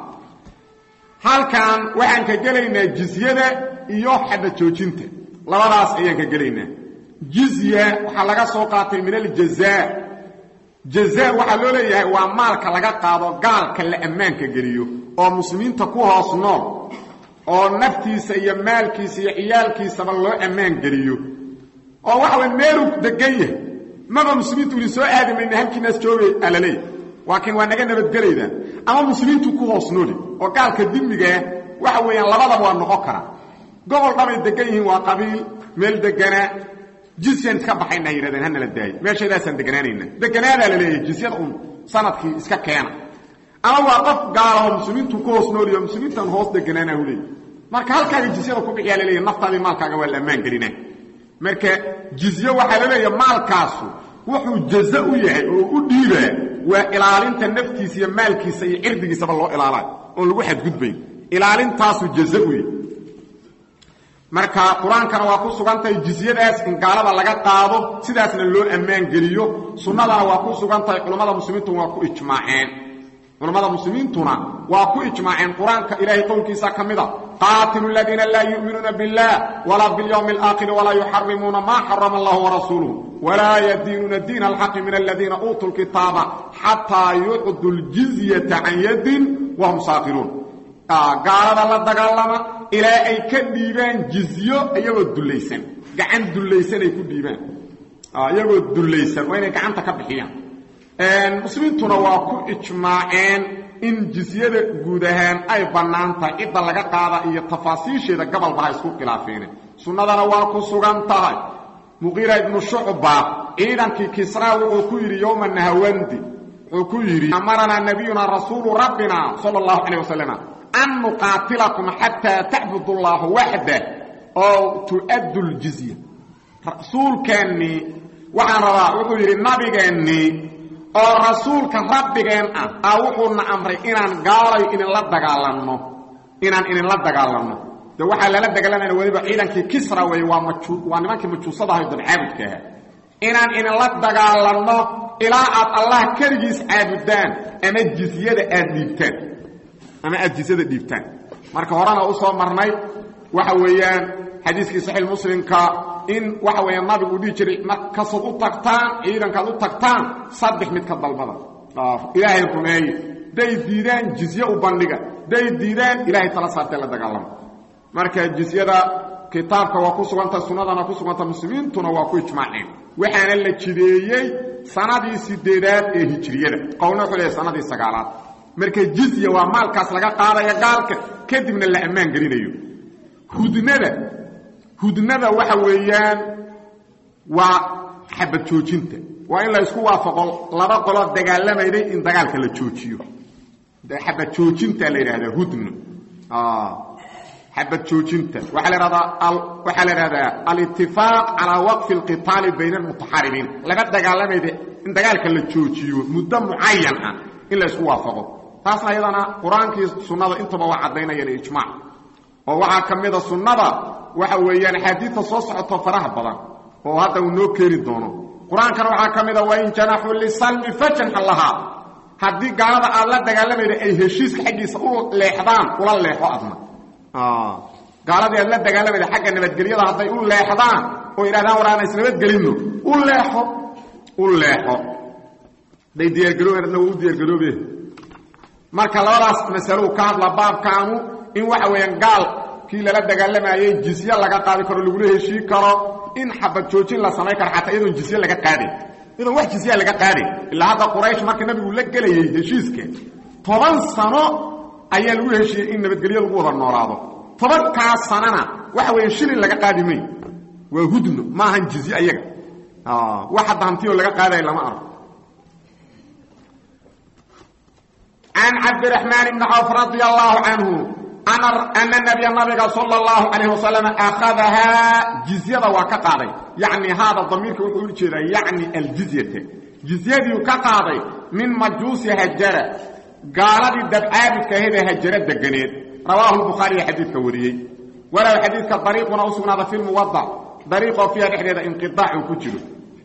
Speaker 1: halkan waxaan ka gelaynaa jizyada iyo xabad joojinta labadaas ayaan ka gelaynaa jizya waxaa laga soo qaatay min aljaza jaza waxaa loo leeyahay waa maalka laga qaado gaalka la ammaanka geliyo oo muslimiinta ku hoos nool oo naftiisa iyo maalkiisa iyo ciyaalkiisaba loo ammaan geliyo oo waxa way meeluu degan yahay maba muslimiintu idin soo aadi mayna halkiinaas joogay alaleey laakiin waa naga nabadgelayda ama muslimiintu ku hoos nooli oo gaalka dimigaah waxa weeyaan labadaba waa noqon kara gobol dhamay degan yihiin waa qabiil meel deganaa jisyaan iska baxayna yidhahdeen hanala daayo meeshaydaasaan deganaanayna deganaadaa la leeyahay jisyada un sanadkii iska keena ama waa qof gaalahoo muslimiintu ku hoos nooliyo muslimiintan hoos deganaana hu leey marka halkaaga jisyada ku bixiyaa laleeyahy naftaadii maalkaaga waa la ammaan gelina marka jizyo waxaa laleeyaha maalkaasu wuxuu jaza u yahay oo u dhiibaa waa ilaalinta naftiisa iyo maalkiisa iyo cirdigiisaba loo ilaalayo oon lagu xadgudbayn ilaalintaasu jaza u yahay marka qur-aankana waa ku sugan tahay jizyadaas in gaalada laga qaado sidaasna loo ammaan geliyo sunnadana waa ku sugan tahay culammada muslimiintu waa ku ijmaaceen culammada muslimiintuna waa ku ijmaaceen qur-aanka ilaahay qowlkiisa ka mida qaatilu aladiina laa yu'minuuna biاllah walaa biاlyawmi اlaakhiri walaa yuxarimuuna maa xarama allahu warasuuluh walaa yadiinuuna diina alxaqi min aladiina uutuu lkitaaba xataa yucdu ljizyata can yadin wahum saakiruun gaalada la dagaalama ilaa ay ka dhiibaan jizyo iyagoo dullaysan gacan dullaysan ay ku dhiibaan iyagoo dullaysan waa inay gacanta ka bixiyaan muslimiintuna waa ku ijmaaceen in jizyada guud ahaan ay bannaan tahay cidda laga qaada iyo tafaasiisheeda gabalba ha isku khilaafeene sunnadana waa ku sugan tahay muqiira ibnu shucba ciidankii kisraa wuxuu ku yidhi yowma nahawandi wuxuu ku yidhi amaranaa nabiyuna rasuulu rabbina sala allahu calayh wasalam an nuqaatilakum xataa tacbudu llaha waxdah oo tu'addu ljizya rasuulkeennii waxaan rabaa wuxuu yidhi nabigeennii oo rasuulka rabbigeen ah aa wuxuuna amray inaan gaalayo idinla dagaalanno inaan idinla dagaalanno de waxaa lala dagaalanayna weliba ciidankii kisra wey waa maju waa nimankii majuusadahay dabcaabudka ahaa inaan idinla dagaalanno ilaa aad allah keligiis caabudaan ama jizyada aad dhiibtaan ama aad jizyada dhiibtaan marka horena u soo marnay waxa weeyaan xadiiskii saxiix muslimka in waxa weeyaan nabigu u dhihi jiray markasaad u tagtaan ciidankaad u tagtaan saddex mid ka dalbada ilaahay rumeeye day diidaan jizye u bandhiga day diidaan ilaahay tala saartee la dagaalamo marka jizyada kitaabka waa ku suganta sunnadana ku suganta muslimiintuna waa ku ijmaaceen waxaana la jideeyey sanadii sideedaad ee hijriyada qowlna wuxuu leeyahy sanadii sagaalaad marka jizya waa maalkaas laga qaadaya gaalka kadibna la ammaan gelinayo hudnada hudnada waxa weeyaan waa xabad joojinta waa in la isku waafaqo laba qoloo dagaalamayday in dagaalka la joojiyo xabad joojinta la yidhahdaa hudno xabad joojinta waxaa la ihahdaa waxaa la idhahdaa alitifaaq calaa waqfi alqitaali bayna almutaxaribiin laga dagaalamayda in dagaalka la joojiyo muddo mucayan ah in la isku waafaqo taasna iyadana qur-aankii sunnada intaba waa caddaynayaan ijmaac oo waxaa ka mida sunnada waxa weeyaan axaadiidta soo socoto faraha badan oo hadda uu noo keeni doono qur-aankana waxaa ka mida wain janaxuu lisalmi fajanxa lahaa haddii gaalada aad la dagaalamayda ay heshiiska xaggiisa u leexdaan ula leexo adna gaaladii aad la dagaalamayda xagga nabadgelyada hadday u leexdaan oo yidhahdaan war aan isnabadgelinno u leexo u leexo hadday diyaargarooben adna waa u diyaargaroobe marka labadaas masalo ka hadla baabkaanu in waxa weeyaan gaal kii lala dagaalamayey jizye laga qaadi karo lagula heshii karo in xabad joojin la samayn karo xataa iyadoon jizye laga qaadin iyadoon wax jizyaa laga qaadin ilaa hadda quraysh marka nabigu la gelayey heshiiska toban sano ayaa lagu heshiiyey in nabadgelyo lagu wada noolaado tobankaas sanana waxa weya shilin laga qaadi may waa hudno ma ahan jizye ayaga wax hadda hantiyoo laga qaadaya lama arko can cabdiraxmaan ibni cawf radia allaahu canhu ana nabiya nabiga sala allahu calayh wasalam akhadahaa jizyada waa ka qaaday yacni haada damiirka wuxuu u jeedaa yacni aljizyata jizyadiiu ka qaaday min majuusi hajara gaaladii dabcaabudka ahedee hajaro deganeed rawaahu lbukhaariya xadiidka wariyey walow xadiidka dariiquna u sugnaada fi lmuwadac dariiqoo fiiha dhexdeeda inqiaac uu ku jiro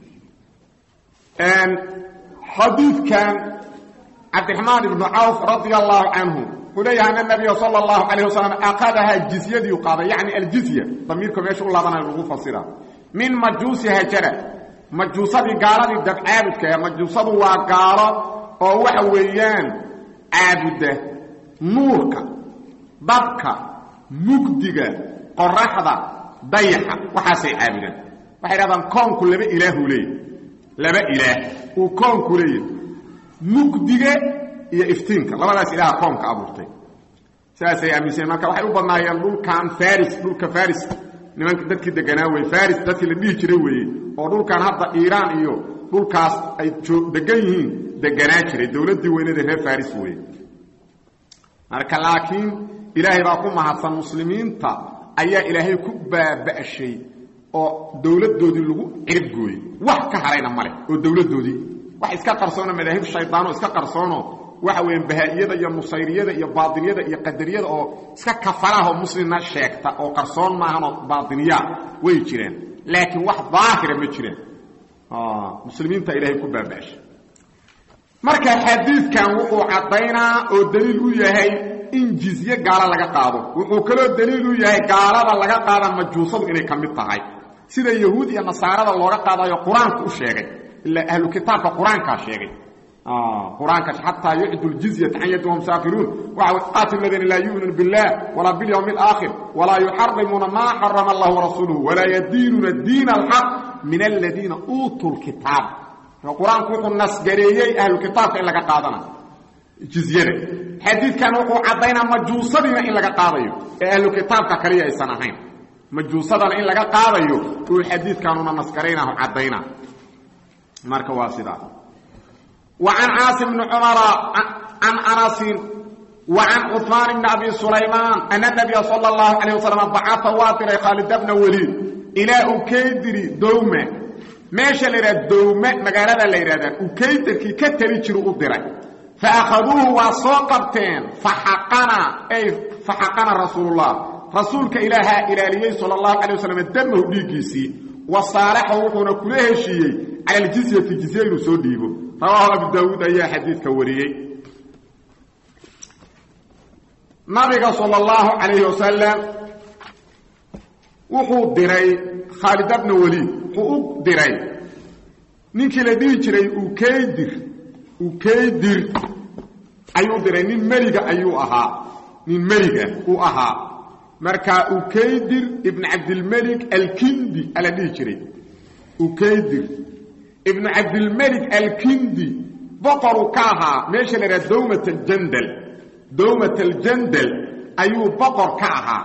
Speaker 1: xadiidkan cabdiraxmaan ibnu cawf radia allaahu canhu wuxuu leeyahay ana nabiya sala allahu calayh wasalam aqadahaa jizyadiiu qaaday yacni aljizya damiirka meesha u laabanayo lagu fasira min majuusi hajara majuusadii gaaladii dabcaabudka ee majuusadu waa gaalo oo waxa weeyaan caabuda nuurka dabka mugdiga qoraxda dayaxa waxaasay caabudaan waxay dhahdaan koonku laba ilaahuu leeyahy laba ilaah uu koonku leeyahy mugdiga iyo iftiinka labadaas ilaaha koonka abuurtay saasay aaminsaneen marka waxay u badnaayeen dhulkan faris dhulka faris nimanka dadkii deganaa weye faris dadkii la dhihi jiray weeye oo dhulkan hadda iiraan iyo dhulkaas ay degan yihiin deganaa jiray dowladdii weynada reer faris weeye marka laakiin ilaahay baa ku mahadsan muslimiinta ayaa ilaahay ku baaba'shay oo dowladdoodii lagu ciribgooyey wax ka harayna male oo dowladdoodii wax iska qarsoono madaahib shaydaano iska qarsoono waxa weeyaan bahaa-iyada iyo nusayriyada iyo baatiniyada iyo qadariyada oo iska kafalaah oo muslimna sheegta oo qarsoon maahanoo baatiniyaa way jireen laakiin wax daahira ma jireen muslimiinta ilaahay ku baaba'shay marka xadiidkan wuxuu caddaynaa oo daliil u yahay in jizye gaalo laga qaado wuxuu kaloo daliil u yahay gaalada laga qaada majuusadu inay ka mid tahay sida yahuud iyo nasaarada looga qaadayo qur-aanku u sheegay ilaa ahlu kitaabka qur-aankaa sheegay qur-aanka xataa yucdu ljizyata can yadi wahum saakiruun waxa qaati ladiina laa yu'minu billah walaa bilyawmi alaakhir walaa yuxarimuuna maa xarama allah warasuuluhu walaa yadiinuuna diina alxaq min aladiina uutuu lkitaab qur-aanku wuxuu nasgareeyey ahlu kitaabka in laga qaadana jizyada xadiidkan wuxuu caddaynaa majuusadiina in laga qaadayo ee ahlu kitaabka kaliya aysan ahayn majuusadana in laga qaadayo uu xadiidkanuna nasgaraynahu caddaynaa marka waa sidaa wa can caasim bni cumara can anasin wa can cuثmaan bni abi sulaymaan ana nabiya sala اllahu calayh wasalam bacaa waa diray khaalida bna weliid ilaa ukaydiri dowma meesha la yidhaha dowme magaalada la yidhahdaa ukaydarkii ka tali jiru u diray fa akhaduuhu waa soo qabteen faxaqana ay faxaqana rasuulullah rasuulka ilaahaa ilaaliyey sala allahu calay wasalam damahu dhiiggiisii wa saalaxahu wuxuuna kula heshiiyey cala aljizyati jizye inuu soo dhiibo rawaahu abu daawuud ayaa xadiidka wariyey nabiga sala allahu calayhi wasalam wuxuu diray khaalida bna weliid wuxuu u diray ninkii la dhihi jiray ukaydir ukaydir ayuu diray nin meliga ayuu ahaa nin meliga uu ahaa marka ukaydir ibn cabdilmelik alkindi ala dhihi jiray ukaydir ibnu cabdilmelik alkindi boqoruu ka ahaa meesha la idhaha dowmat aljandal dowmat aljandal ayuu boqor ka ahaa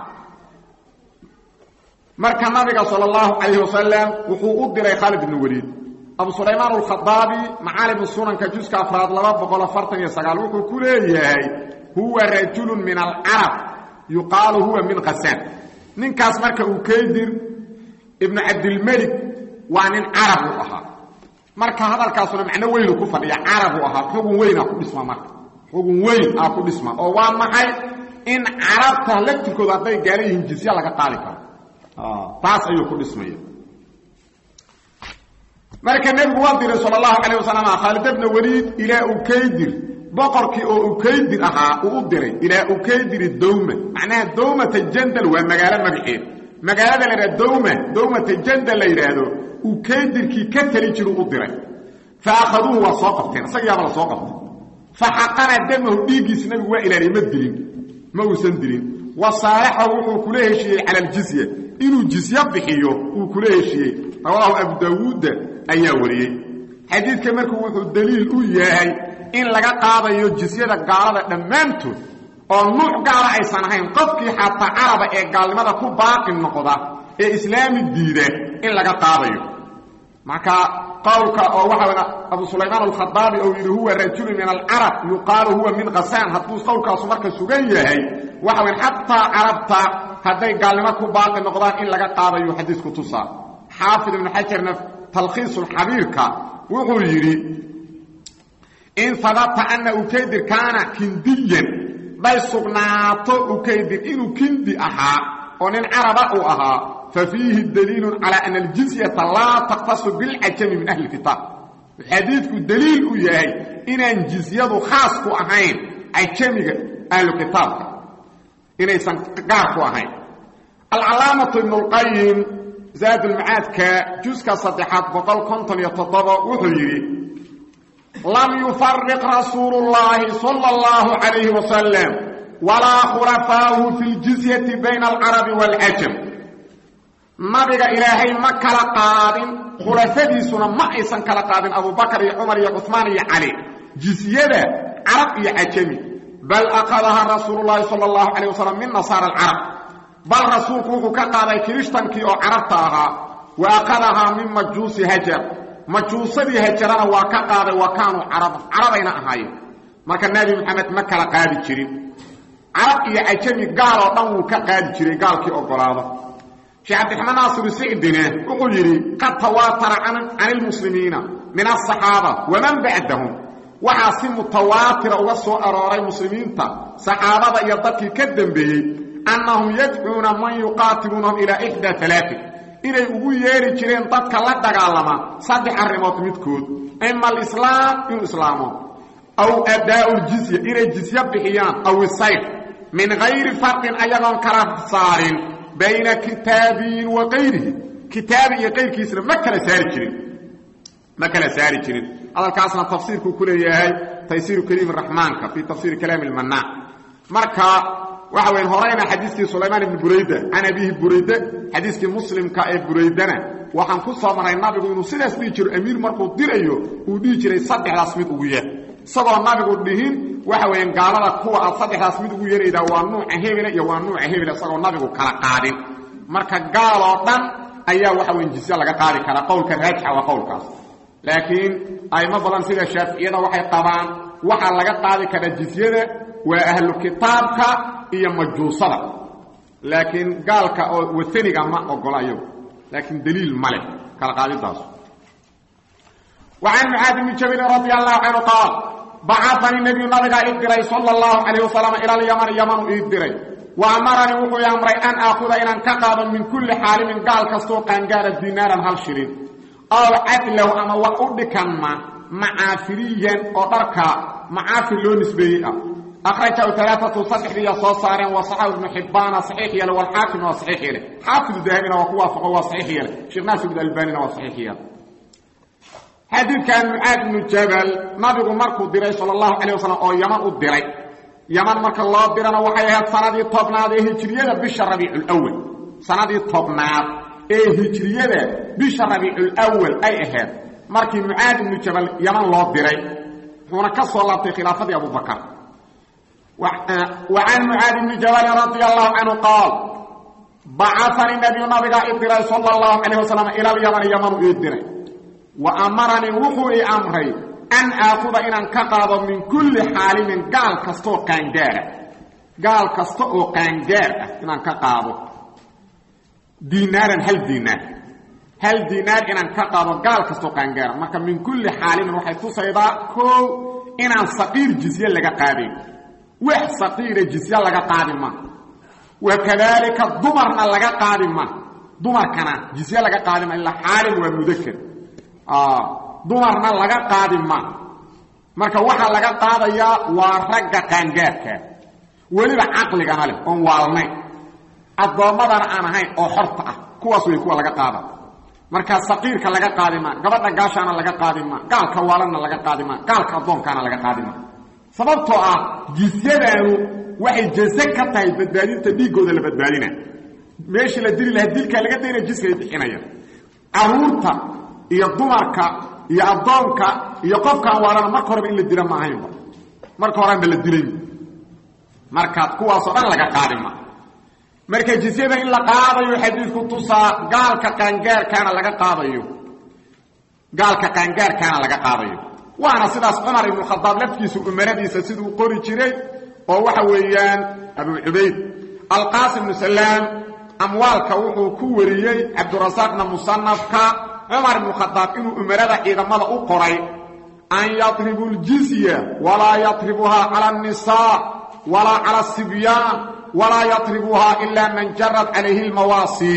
Speaker 1: marka nabiga sal اllahu calayh wasalam wuxuu u diray khaalid ibn weliid abu sulaymaan alkhadaabi macaalimu sunanka juska afraad laba boqol afartan iyo sagaal wuxuu ku leeyahay huwa rajulu min alcarab yuqaalu huwa min khasaan ninkaas marka uu kaydir ibnu cabdilmelik waa nin carab u ahaa marka hadalkaasuna macno weynu ku fadhiya carab u ahaa xugun weynaa ku dhisma marka xugun weyn aa ku dhisma oo waa maxay in carabta laftirkooda hadday gaala yihiin jizya laga qaadi karo taas ayuu ku dhismaya marka nebigu waa diray sal allahu calayh wasalam khaalid bna weliid ilaa ukaydir boqorkii oo ukaydir ahaa uu u diray ilaa ukaydiri dowma macnaha dowmata jandal waa magaalo magaceed magaalada la yidhaha dowma dowmata jandal la yidhaahdo ukaydirkii ka tali jiru u diray fa akhaduuhu waa soo qabteen isagiyaaba la soo qabtay fa xaqana damahu dhiiggiisi nabigu waa ilaaliyey ma dilin ma uusan dilin wa saalaxahu wuxuu kula heshiiyey cala aljizya inuu jizye bixiyo uu kula heshiiyey rawaahu abu daawuudda ayaa wariyey xadiidka markuu wuxuu daliil u yahay in laga qaadayo jisyada gaalada dhammaantood oo nuuc gaala aysan ahayn qofkii xataa caraba ee gaalnimada ku baaqi noqda ee islaami diida in laga qaadayo marka qowlka oo waxa abu sulaymaan alkhadaabi ou yidhi huwa rajulu min alcarab yuqaalu huwa min khasaan hadduu qowlkaasu marka sugan yahay waxa weyn xataa carabta hadday gaalnimo ku baaqi noqdaan in laga qaadayo xadiisku tusaa xaafid ibnu xajarna talkhiisulxabiirka wuxuu yidhi in habata ana ukaydir kaana kindiyan day sugnaato ukaydir inuu kindi ahaa oo nin caraba uu ahaa fa fiihi daliilu calaa ana aljizyata laa takhtasu bilcajami min ahli kitaab xadiidku daliil u yahay inaan jizyadu khaas ku ahayn cajamiga ahlu kitaabka inaysan gaar ku ahayn alcalaamatu ibnu lqayim zaadulmacaadka juska saddexaad boqol konton iyo toddoba wuxuu yidhi lam yufariq rasuulu llaahi sala allahu calayhi wasalam walaa khulafaahu fi ljizyati bayna alcarabi waalcajam nabiga ilaahay ma kala qaadin khulafadiisuna ma aysan kala qaadin abubakar iyo cumar iyo cumaan iyo cali jizyada carab iyo cajami bal akhadaha rasuulu llaahi sala allahu calayh wasalam min nasaara alcarab bal rasuulku wuxuu ka qaaday kirishtankii oo carabta ahaa wa akhadahaa min majuusi hajar majuusadii hajarana waa ka qaaday wa kaanuu caraba carabayna ahaayeen marka nebi moxamed ma kala qaadi jirin carab iyo cajami gaal oo dhan wuu ka qaadi jiray gaalkii ogolaada sheekh cabdiraxmaan naasiru sicdine wuxuu yidhi qad tawaatara can ilmuslimiina min asaxaaba waman bacdahum waxaa si mutawaatira uga soo arooray muslimiinta saxaabada iyo dadkii ka dambeeyey annahum yadcuuna man yuqaatiluunahum ilaa ixdaa alaain inay ugu yeedhi jireen dadka la dagaalama saddex arrimood midkood ima alislaam inuu islaamo aw adaa'u ljizya inay jizye bixiyaan aw isayf min hayri farqin ayagoon kala saarin bayna kitaabiyin wa kayrihi kitaabi iyo kayrkiisna ma kala saari jirin ma kala saari jirin hadalkaasna tafsiirkuu ku leeyahay taysiiru kariim raxmaanka fii tafsiiri kalaami lmanaac marka waxa weyn horeyna xadiiskii sulaymaan ibni burayda can abiihi burayde xadiiskii muslimka ee buraydana waxaan ku soo maray nabigu inuu sidaas dhihi jiro amiir markuu dirayo uu dhihi jiray saddexdaas mid ugu yeer isagoo nabigu dhihin waxa weeyaan gaalada kuwa aad saddexdaas mid ugu yeeraydaa waa nuuca hebele iyo waa nuuca hebele isagoo nabigu kala qaadin marka gaal oo dhan ayaa waxa weyn jisye laga qaadi karaa qowlka raajixa waa qowlkaas laakiin aymo badan sida shaaficiyada waxay qabaan waxaa laga qaadi karaa jisyada waa ahlu kitaabka iyo majuusada laakiin gaalka oo wataniga ma ogola iyagu laakiin daliil ma leh kala qaadidaas وعن معاذ بن جبل رضي الله عنه قال بعثني النبي نبغى إدري صلى الله عليه وسلم إلى اليمن يمن إدري وأمرني وحو يامري أن أخذ إلى انكقاض من كل حال من قال كستوق أن قال دينارا هل شرين أو عدله أما وأدكما معافريا أدركا معافر لو نسبيه أخرجه ثلاثة صحيح لي صوصارا وصححه ابن حبان صحيح يله والحاكم وصحيح يله حافظ الذهبي وقوافق وصحيح يله شيخ ناصر بن الباني وصحيح يله xadiidkan mucaad ibnu jabal nabigu markuu diray sal allahu calayh wasalam oo yaman u diray yaman marka loo dirana waxay ahayd sanadii tobnaad ee hijriyada bisha rabiiculwal sanadii tobnaad ee hijriyada bisha rabiiculwal ay ahayd markii mucaad ibnu jabal yaman loo diray wuxuuna ka soo laabtay khilaafadii abubakar wa can mucaad ibni jabalin radia allahu canhu qaal bacafani nabiyu nabigaa i diray sal allahu calayh wasalam ila alyamani yamanu ii diray wa amaranii wuxuu ii amray an aakuda inaan ka qaado min kulli xaalimin gaal kastaoo qaangaara gaal kasta oo qaangaar ah inaan ka qaado diinaaran hal diinaar hal diinaar inaan ka qaado gaal kastaoo qaangaara marka min kulli xaalimin waxay tusaydaa koow inaan saqiir jisye laga qaadayn wax saqiira jisye laga qaadi ma wa kadaalika dumarna laga qaadi ma dumarkana jisye laga qaadi ma ilaa xaalim waa mudakar dumarna laga qaadi ma marka waxaa laga qaadayaa waa ragga qaangaarka weliba caqligana leh oon waalnayn addoommadana aan ahayn oo xorta ah kuwaas way kuwa laga qaada marka saqiirka laga qaadi ma gabadha gaashaana laga qaadi ma gaalka waalanna laga qaadi ma gaalka addoonkaana laga qaadi ma sababtoo ah jisyadaanu waxay jaze ka tahay badbaadinta dhiiggooda la badbaadina meeshii la dili lahaa dilkaa laga dayna jiskay bixinaya caruurta iyo dumarka iyo addoonka iyo qofkaan waalana marka horeba in la dila ma ahaynba marka horeanba la dilay markaad kuwaasoo dhan laga qaadi ma marka jisyada in la qaadayo xadiidku tusaa gaalka qaangaarkaana laga qaadayo gaalka qaangaarkaana laga qaadayo waana sidaas cumar ibnu khadaab laftiisu umaradiisa siduu qori jiray oo waxa weeyaan abu cubayd alqaasim bnu salaam amwaalka wuxuu ku wariyey cabdurasaaqna musanafka cumar ibnu khadaab inuu umarada ciidamada u qoray an yatribu ljizya walaa yatribuhaa cala annisaa walaa cala asibyaan walaa yatribuhaa ilaa man jarad calayhi lmawaasi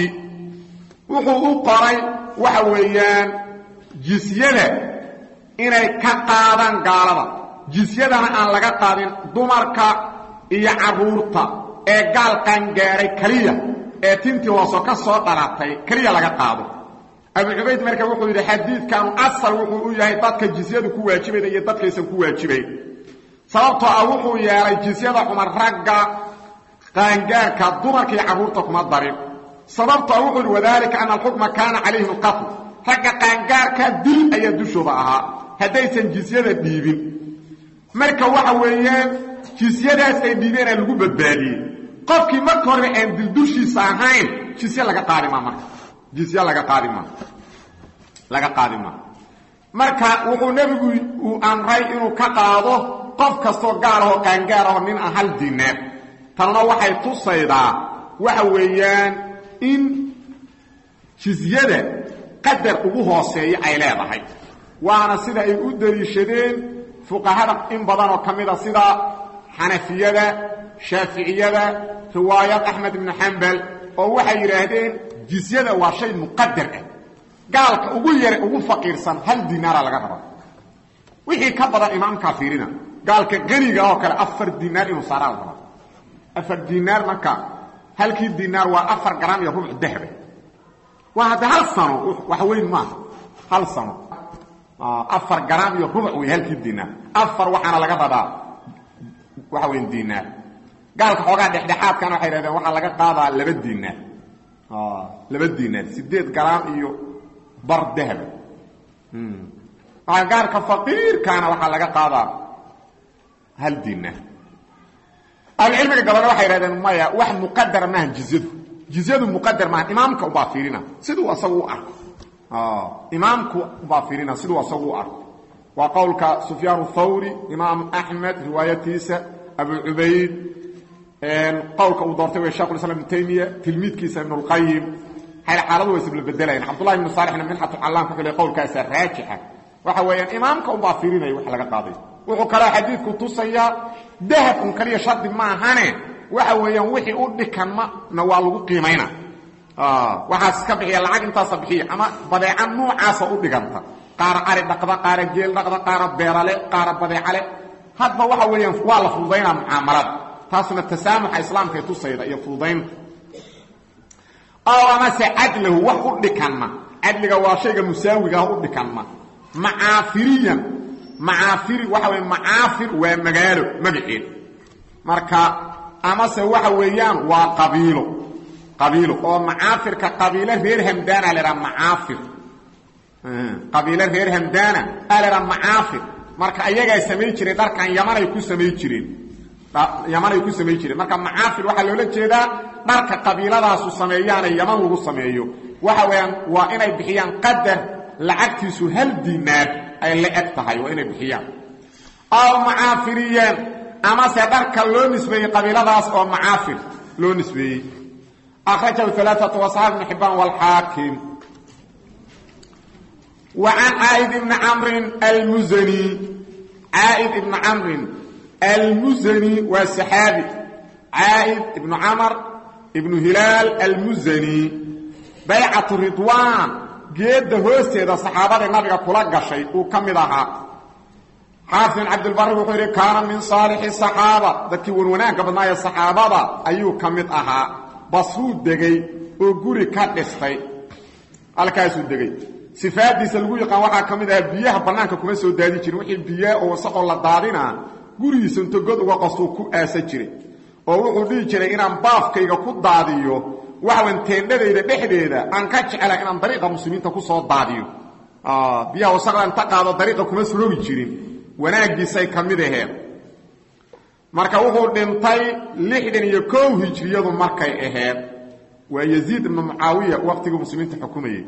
Speaker 1: wuxuu u qoray waxa weeyaan jisyada inay ka qaadaan gaalada jisyadana aan laga qaadin dumarka iyo carruurta ee gaal qaangaaray keliya ee tintii hooso ka soo dhalatay keliya laga qaado abu cubayd marka wuxuu yidhi xadiidkanu asal wuxuu u yahay dadka jisyadu ku waajibayda iyo dadkaysan ku waajibayn sababtoo ah wuxuu yeelay jisyada cumar ragga qaangaarka dumarka iyo carruurta kuma darin sababtoo ah wuxuu yidhi wadaalika ana alxukma kaana calayhim alqatl ragga qaangaarka dil ayaa dushooda ahaa haddaysan jisyada dhiibin marka waxa weeyaan jisyadaas ay dhiibeenaa lagu badbaadiyey qofkii marka horeba aan dildushiisa ahayn jisye laga qaadi maa marka jisye laga qaadi maa laga qaadi maa marka wuxuu nebigu uu amray inuu ka qaado qof kastoo gaal ahoo qaangaar ahoo nin aan hal diinaar tanna waxay tusaydaa waxa weeyaan in jisyada qadar ugu hooseeya ay leedahay waana sida ay u daliishadeen fuqahada in badanoo ka mida sida xanafiyada shaaficiyada riwaayad axmed ibnu xambal oo waxay yidhaahdeen jisyada waa shay muqadar ah gaalka ugu yare ugu faqiirsan hal dinaara laga raba wixii ka badan imaamkaa fiirina gaalka qaniga oo kale afar dinaar inuu saaraa la rabaa afar dinaar marka halkii dinaar waa afar garam iyo rubuc dahaba waa hadda hal sano wax weyn maaha hal sano afar garam iyo rubuc wey halkii dinaar afar waxaana laga rabaa waxa weyn dinaar gaalka xoogaa dhexdhexaadkana waxay hahdeen waxaa laga qaadaa laba dinaar laba dinaar sideed garam iyo bar dahaba gaarka faqiirkaana waxaa laga qaadaa hal dinaar ahlucilmiga gabadha waxay hahdeen maya wax muqadara maaha jizyadu jizyadu muqadar maaha imaamka ubaa fiirina siduu asagu u arko imaamku ubaa fiirina siduu asagu u arko waa qowlka sufyaan thawri imaam axmed riwaayatiisa abu cubayd qowlka uu doortay w shekh islam ibnu taymiya tilmiidkiisa ibn اlqayim xaaladu way isla bedelayan cabdullahi ibnu saalixna minxatulcallam ku xilay qowlkaasa raajixa waxa weeyaan imaamka unbaa fiirinaya wax laga qaaday wuxuu kaloo xadiidku tusayaa dahab un kaliya shardi maahane waxa weeyaan wixii u dhikanmana waa lagu qiimayna waxaas iska bixiya lacag intaasa bixiya ama badeeca noocaasa u dhiganta qaara ari dhaqda qaara geel dhaqda qaara beerale qaara badeecale hadba waxa weeyaan waa la fududaynaa mucaamalada taasuna tasaamuxa islaamka ee tusayda iyo fududaynta oo amase cadlahu wax u dhikanma cadliga waa shayga musaawigaah u dhikanma macaafiriyan macaafiri waxa wey macaafir waa magaalo magaceed marka amase waxa weeyaan waa qabiilo qabiilo oo macaafirka qabiilo reer hamdaana lahaa macaafir qabiilo reer hamdaana a lahaa macaafir marka ayagaa samay jireen dharkan yamanay ku samay jireen yamanay ku samay jireen marka macaafir waxaa loola jeedaa dharka qabiiladaasu sameeyaana yaman lagu sameeyo waxa weeyaan waa inay bixiyaan qadar lacagtiisu hal dinaar ay la eg tahay waa inay bixiyaan aw macaafiriyeen amase dharka loo nisbeeyey qabiiladaas oo macaafir loo nisbeeyey akhrajahu alaaatu wasaxaab ibn xibaan waalxaakim wa can caaid ibni camrin almuzani caaid ibni camrin almuzani waa saxaabi caaid ibnu camar ibnu hilaal almuzani baycatu ridwaan geedda hoosteeda saxaabada nabiga kula gashay uu ka mid ahaa xaafid bin cabdilbari wuxuu yidhi kaana min saalixi saxaaba dadkii wanwanaagga badnaa ee saxaabada ayuu ka mid ahaa basruu degay oo guri ka dhistay halkaasuu degay sifaadiisa lagu yaqaan waxaa ka mid ahaa biyaha bannaanka kuma soo daadi jirin wixii biyaa oo wasaqoo la daadinaa gurigiisa inta god uga qastuu ku aasa jiray oo wuxuu dhihi jiray inaan baafkayga ku daadiyo waxawan teendhadayda dhexdeeda aan ka jecela inaan dariiqa muslimiinta ku soo daadiyo biyaha wasaqda inta qaado dariiqa kuma surogi jirin wanaaggiisay ka mid aheen marka wuxuu dhintay lixdan iyo kow hijriyadu markay aheed waa yaziid ibnu mucaawiya waqtigii muslimiinta xukumayay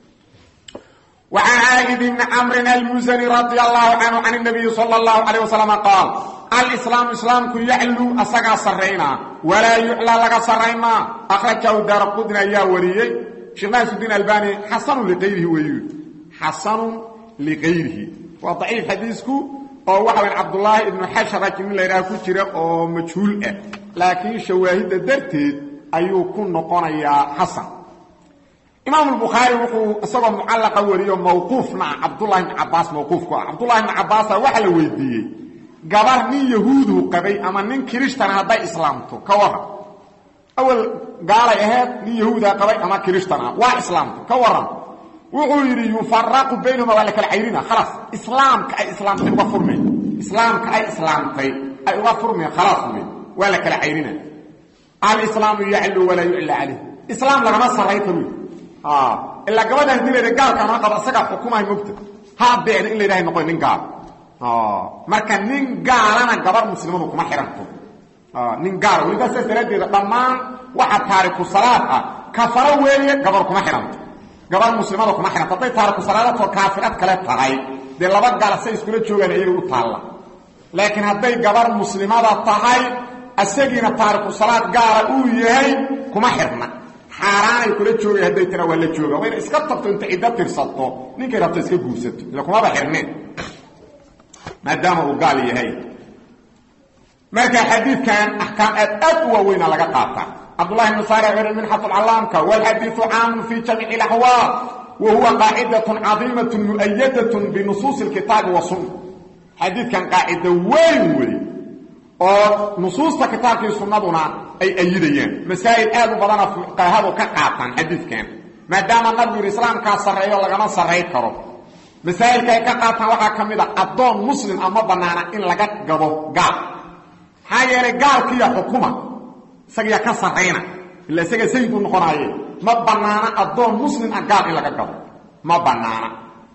Speaker 1: وعن عائد بن عمرو المزني رضي الله عنه عن النبي صلى الله عليه وسلم قال الإسلام إسلامك يعلو أسقى سرينا ولا يعلى لك سرينا أخرجه دار قدنا يا وريي شيخ ناس الدين الباني حسن لغيره ويقول حسن لغيره وضعيف حديثك oo waxa weyn Abdullah ibn Hashara kin la yiraahdo ku jira oo majhuul ah laakiin shawaahida darteed ayuu ku noqonayaa Hasan imaam al-bukhari wuxuu isagoo mucallaqa wariyo mawquufna abdullah ibn abbas mawquuf ku abdullah ibn abbas waxa la weydiiyey gabar nin yahuudu qabay ama nin kirishtan haday islaamto ka waran awal gaalay ahayd nin yahuuda qabay ama kirishtan waa islaamto ka waran wuxuu yiri yufarraqu baynahuma wala kala cayrina khalas islaamka ay islaamtay uga furmay islaamka ay islaamtay ay uga furmay khalas wala kala cayrina al-islamu ya'lu wala yu'la alayhi islam lagama sarayto ilaa gabadhan dileeda gaalka ma qabo asaga xukumahay mugta ha beena in la ilaahay noqon nin gaal marka nin gaalana gabar muslimadu kuma xiranto nin gaal weliba saas daraaddeeda dhammaan waxa taariku salaad ah kafaro weeye gabar kuma xiranto gabar muslimada kuma xiranto hadday taariku salaadatoo kaafirad kale tahay dee laba gaal say iskula joogaan iyaga u taalla laakiin hadday gabar muslimada tahay asagiina taariku salaad gaala uu yahay kuma xirna xaaraanay kula joogay hadday tira waa la jooga waa ina iska tagto inta ciddo tirsato ninkay rabto iska guursato ila kumaba xirneen maadaama uu gaal yahay marka xadiidkan axkaam aad aad u waaweyna laga qaataa cabdullahi ibnu saari wuxuu minxat alcalaamka walxadiidu caamun fi jamiici alaxwaal wa huwa qaacidatun cadiimatun mu'ayadatun binusuusi alkitaabi wasunna xadiidkan qaacido weyn wey oo nusuusta kitaabkii sunnaduna ay ayidayaan masaa'il aad u badana fuqahadu ka qaataan xadiidkan maadaama nabigu yidhi islaamkaa sarreeyo lagama sarray karo masaa'ilka ay ka qaataan waxaa ka mid a addoon muslim ama bannaana in laga gado gaal maxaa yeelay gaalkiiya xukuma isagiya ka sarrayna ila isaga sayid u noqonaaye ma bannaana addoon muslim ah gaal in laga gado ma bannaana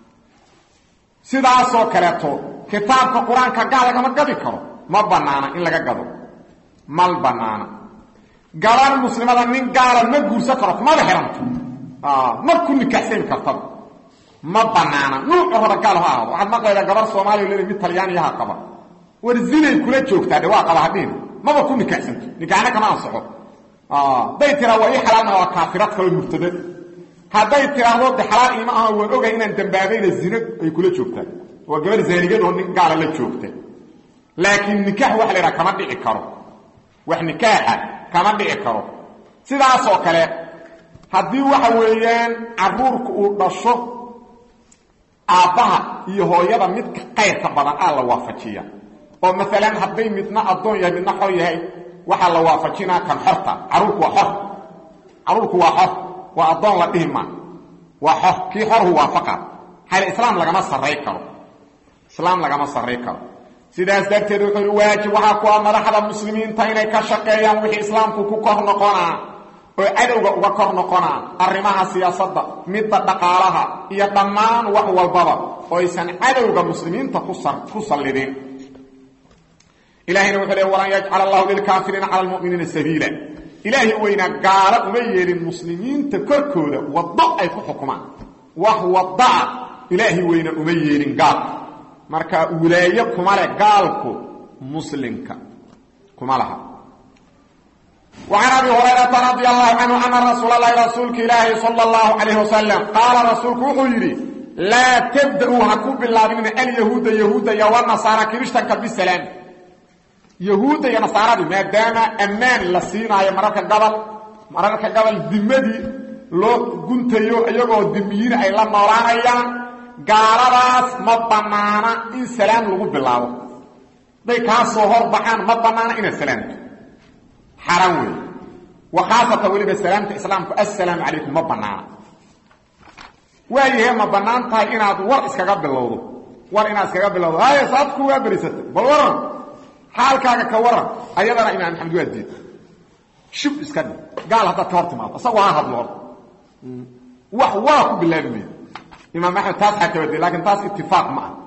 Speaker 1: sidaasoo kaleeto kitaabka qur-aanka gaal lagama gadi karo ma bannaana in laga gado mal bannaana gaban muslimada nin gaala ma guursan karo kumaba xiranto ma ku nikaxsani kartaba ma bannaana nuucu raba gaal ha ahado waxaad maqlaydaa gabar soomaaliya leeda mid talyaaniyaha qaba war zinay kula joogtaa dhe waa qaba hadhiin maba ku nikaxsanto nikaxna kama ansaxo hadday tiraa waa ii xalaalna waa kaafirad kaloo murtadad hadday tiraahdo de xalaal iima aha waan ogahay inaan dambaabayna zino ay kula joogtaan waa gabar zaanigad oo nin gaala la joogta laakiin nikaax waxa la yidhaha kama dhici karo wax nikaaxa kama dhici karo sidaasoo kale haddii waxa weeyaan caruurku uu dhasho aabbaha iyo hooyada midka qayrka badan aa la waafajiya oo maalan hadday midna addoon yahay midna xor yahay waxaa la waafajinaa kan xorta caruurku waa xor caruurku waa xor waa addoon la dhihi maa waa xor kii xorhu waafaqa xale islaam lagama sarray karo islaam lagama sarray karo sidaas darteed wuxuu yidhi waajib waxaa ku ah madaxda muslimiinta inay ka shaqeeyaan wixii islaamku ku kor noqonaa oo cadowga uga kor noqonaa arrimaha siyaasadda midda dhaqaalaha iyo dhammaan wax walbaba oo aysan cadowga muslimiinta ku sallidin ilahayna wuxuu le walan yajcal allahu lilkaafiriina cala lmuminiina sabiila ilaahay weynaa gaalo uma yeelin muslimiinta korkooda waddo ay ku xukumaan wax waddaa ilaahay weyna uma yeelin gaalka marka wilaayo kuma leh gaalku muslimka kuma laha وعن أبي هريرة رضي الله عنه أن رسول الله رسولك إلهي صلى الله عليه وسلم قال رسولك وحيري لا تبدأوا هكوب الله من اليهود يهود والنصارى كريشتنك بالسلام يهود يا نصارى ما دام أمان لسينا يا مرارك قبل مرارك قبل دمدي لو كنت يو أيغو دميين أي لما ورانا قالباس ما بنانا إن سلام لغو بالله دي كاسو هور بحان ما بنانا إن السلام حرام وي وخاصة ولي بسلامة إسلامك السلام عليكم ما بنانا waayahe ma bannaan tahay inaad war iskaga bilowdo war inaad iskaga bilowdo haya saadku waa berisatay bal waran xaalkaaga ka waran ayadana imaam maxamed waa diid shub iska dhig gaal haddaad ka hor timaado isagoo ha hadlo horta wax waa ku bilaabi maydo imaam axmed taas xakabade laakiin taas itifaaq ma ah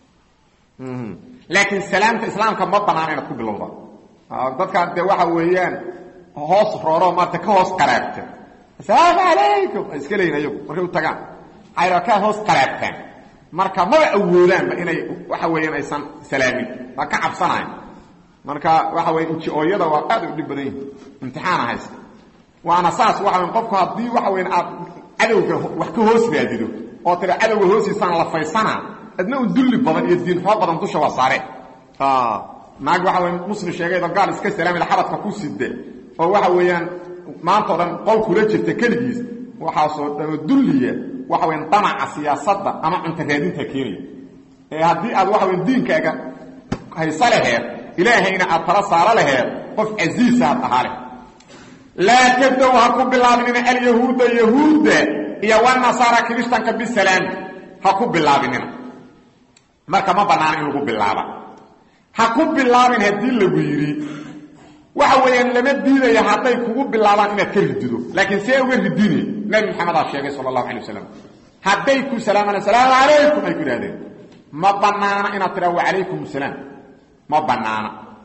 Speaker 1: laakiin salaamta islaamka ma banaana inaad ku bilowda dadkaan dee waxa weeyaan hoos rooro maarata ka hoos qaraabta asalaamu calaykum ay iska leeyihin ayagu markay u tagaan ayra ka hoos qaraabtaan marka maba awoodaanba inay waxa weeyaan aysan salaamin waa ka cabsanayan marka waxa weya inji-ooyada waa aad u dhib badan yihin imtixaana haysta waana saas waxa weya qofku haddii waxa weyan aad cadowga wax ka hoos raadido oo tira cadowga hoosiisaan la faysana adna un dulli badan iyo diin xoo badan dusha waa saare naag waxa weya muslim sheegaydo gaal iska salaamida xabadka ku side oo waxa weeyaan maanta o dhan qol kula jirta keligiis waxaasoo dhamo dulliya waxa weyan damaca siyaasadda ama cunta raadinta keenaya ee haddii aad waxa weyan diinkaaga hayso laheed ilaahayna aad tala saaro laheed qof casiisa aad ahaa leh laa tabdow ha ku bilaabinina alyahuuda yahuudda iyo wanasaara kirishtanka bisalaam ha ku bilaabinina marka ma bannaana in lagu bilaaba ha ku bilaabin haddii lagu yidhi waxa weeyaan lama diidaya hadday kugu bilaabaan inaad ka ridido laakiin see uga ridine nabi maxamedaa sheegay sala allahu alay wasalam hadday ku salaamaan asalaamu calaykum ay ku idhahdeen ma bannaana inaad tidhaha wacalaykum asalaam ma bannaana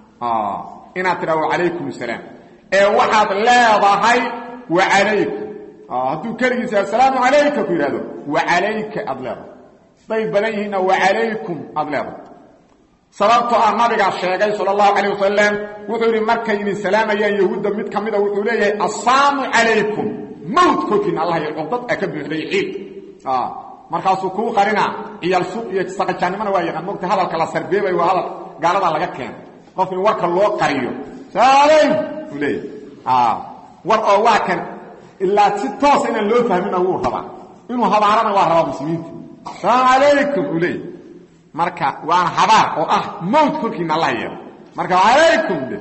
Speaker 1: inaad tidhaha wacalaykum asalaam ee waxaad leedahay wacalaykum hadduu keligiisa asalaamu calayka ku yidhahdo wacalayka aad leedahay day badan yihiinna wacalaykum aad leedahay sababtoo ah nabigaa sheegay sal allahu calayh wasalam wuxuu yidhi markay idin salaamayaan yahuudda mid ka mida wuxuu leeyahay assaamu calaykum mawt korkiina allah iyo cuqdad a ka buuxday ciid markaasuu kuu qarinaa ciyaal suuq iyo saqajaannimona waa yaqaan mogta hadalka la sarbeebay waa hadal gaaladaa laga keena qof in warka loo qariyo saalayn uu leeyahay war oo waa kan ilaa si toosa inaan loo fahmina wuu rabaa inuu habaarana waa rabaa muslimiinta asalaamu calaykum uu leeyahy marka waana habaar oo ah mowt korkiina allah yeelo marka alaykum de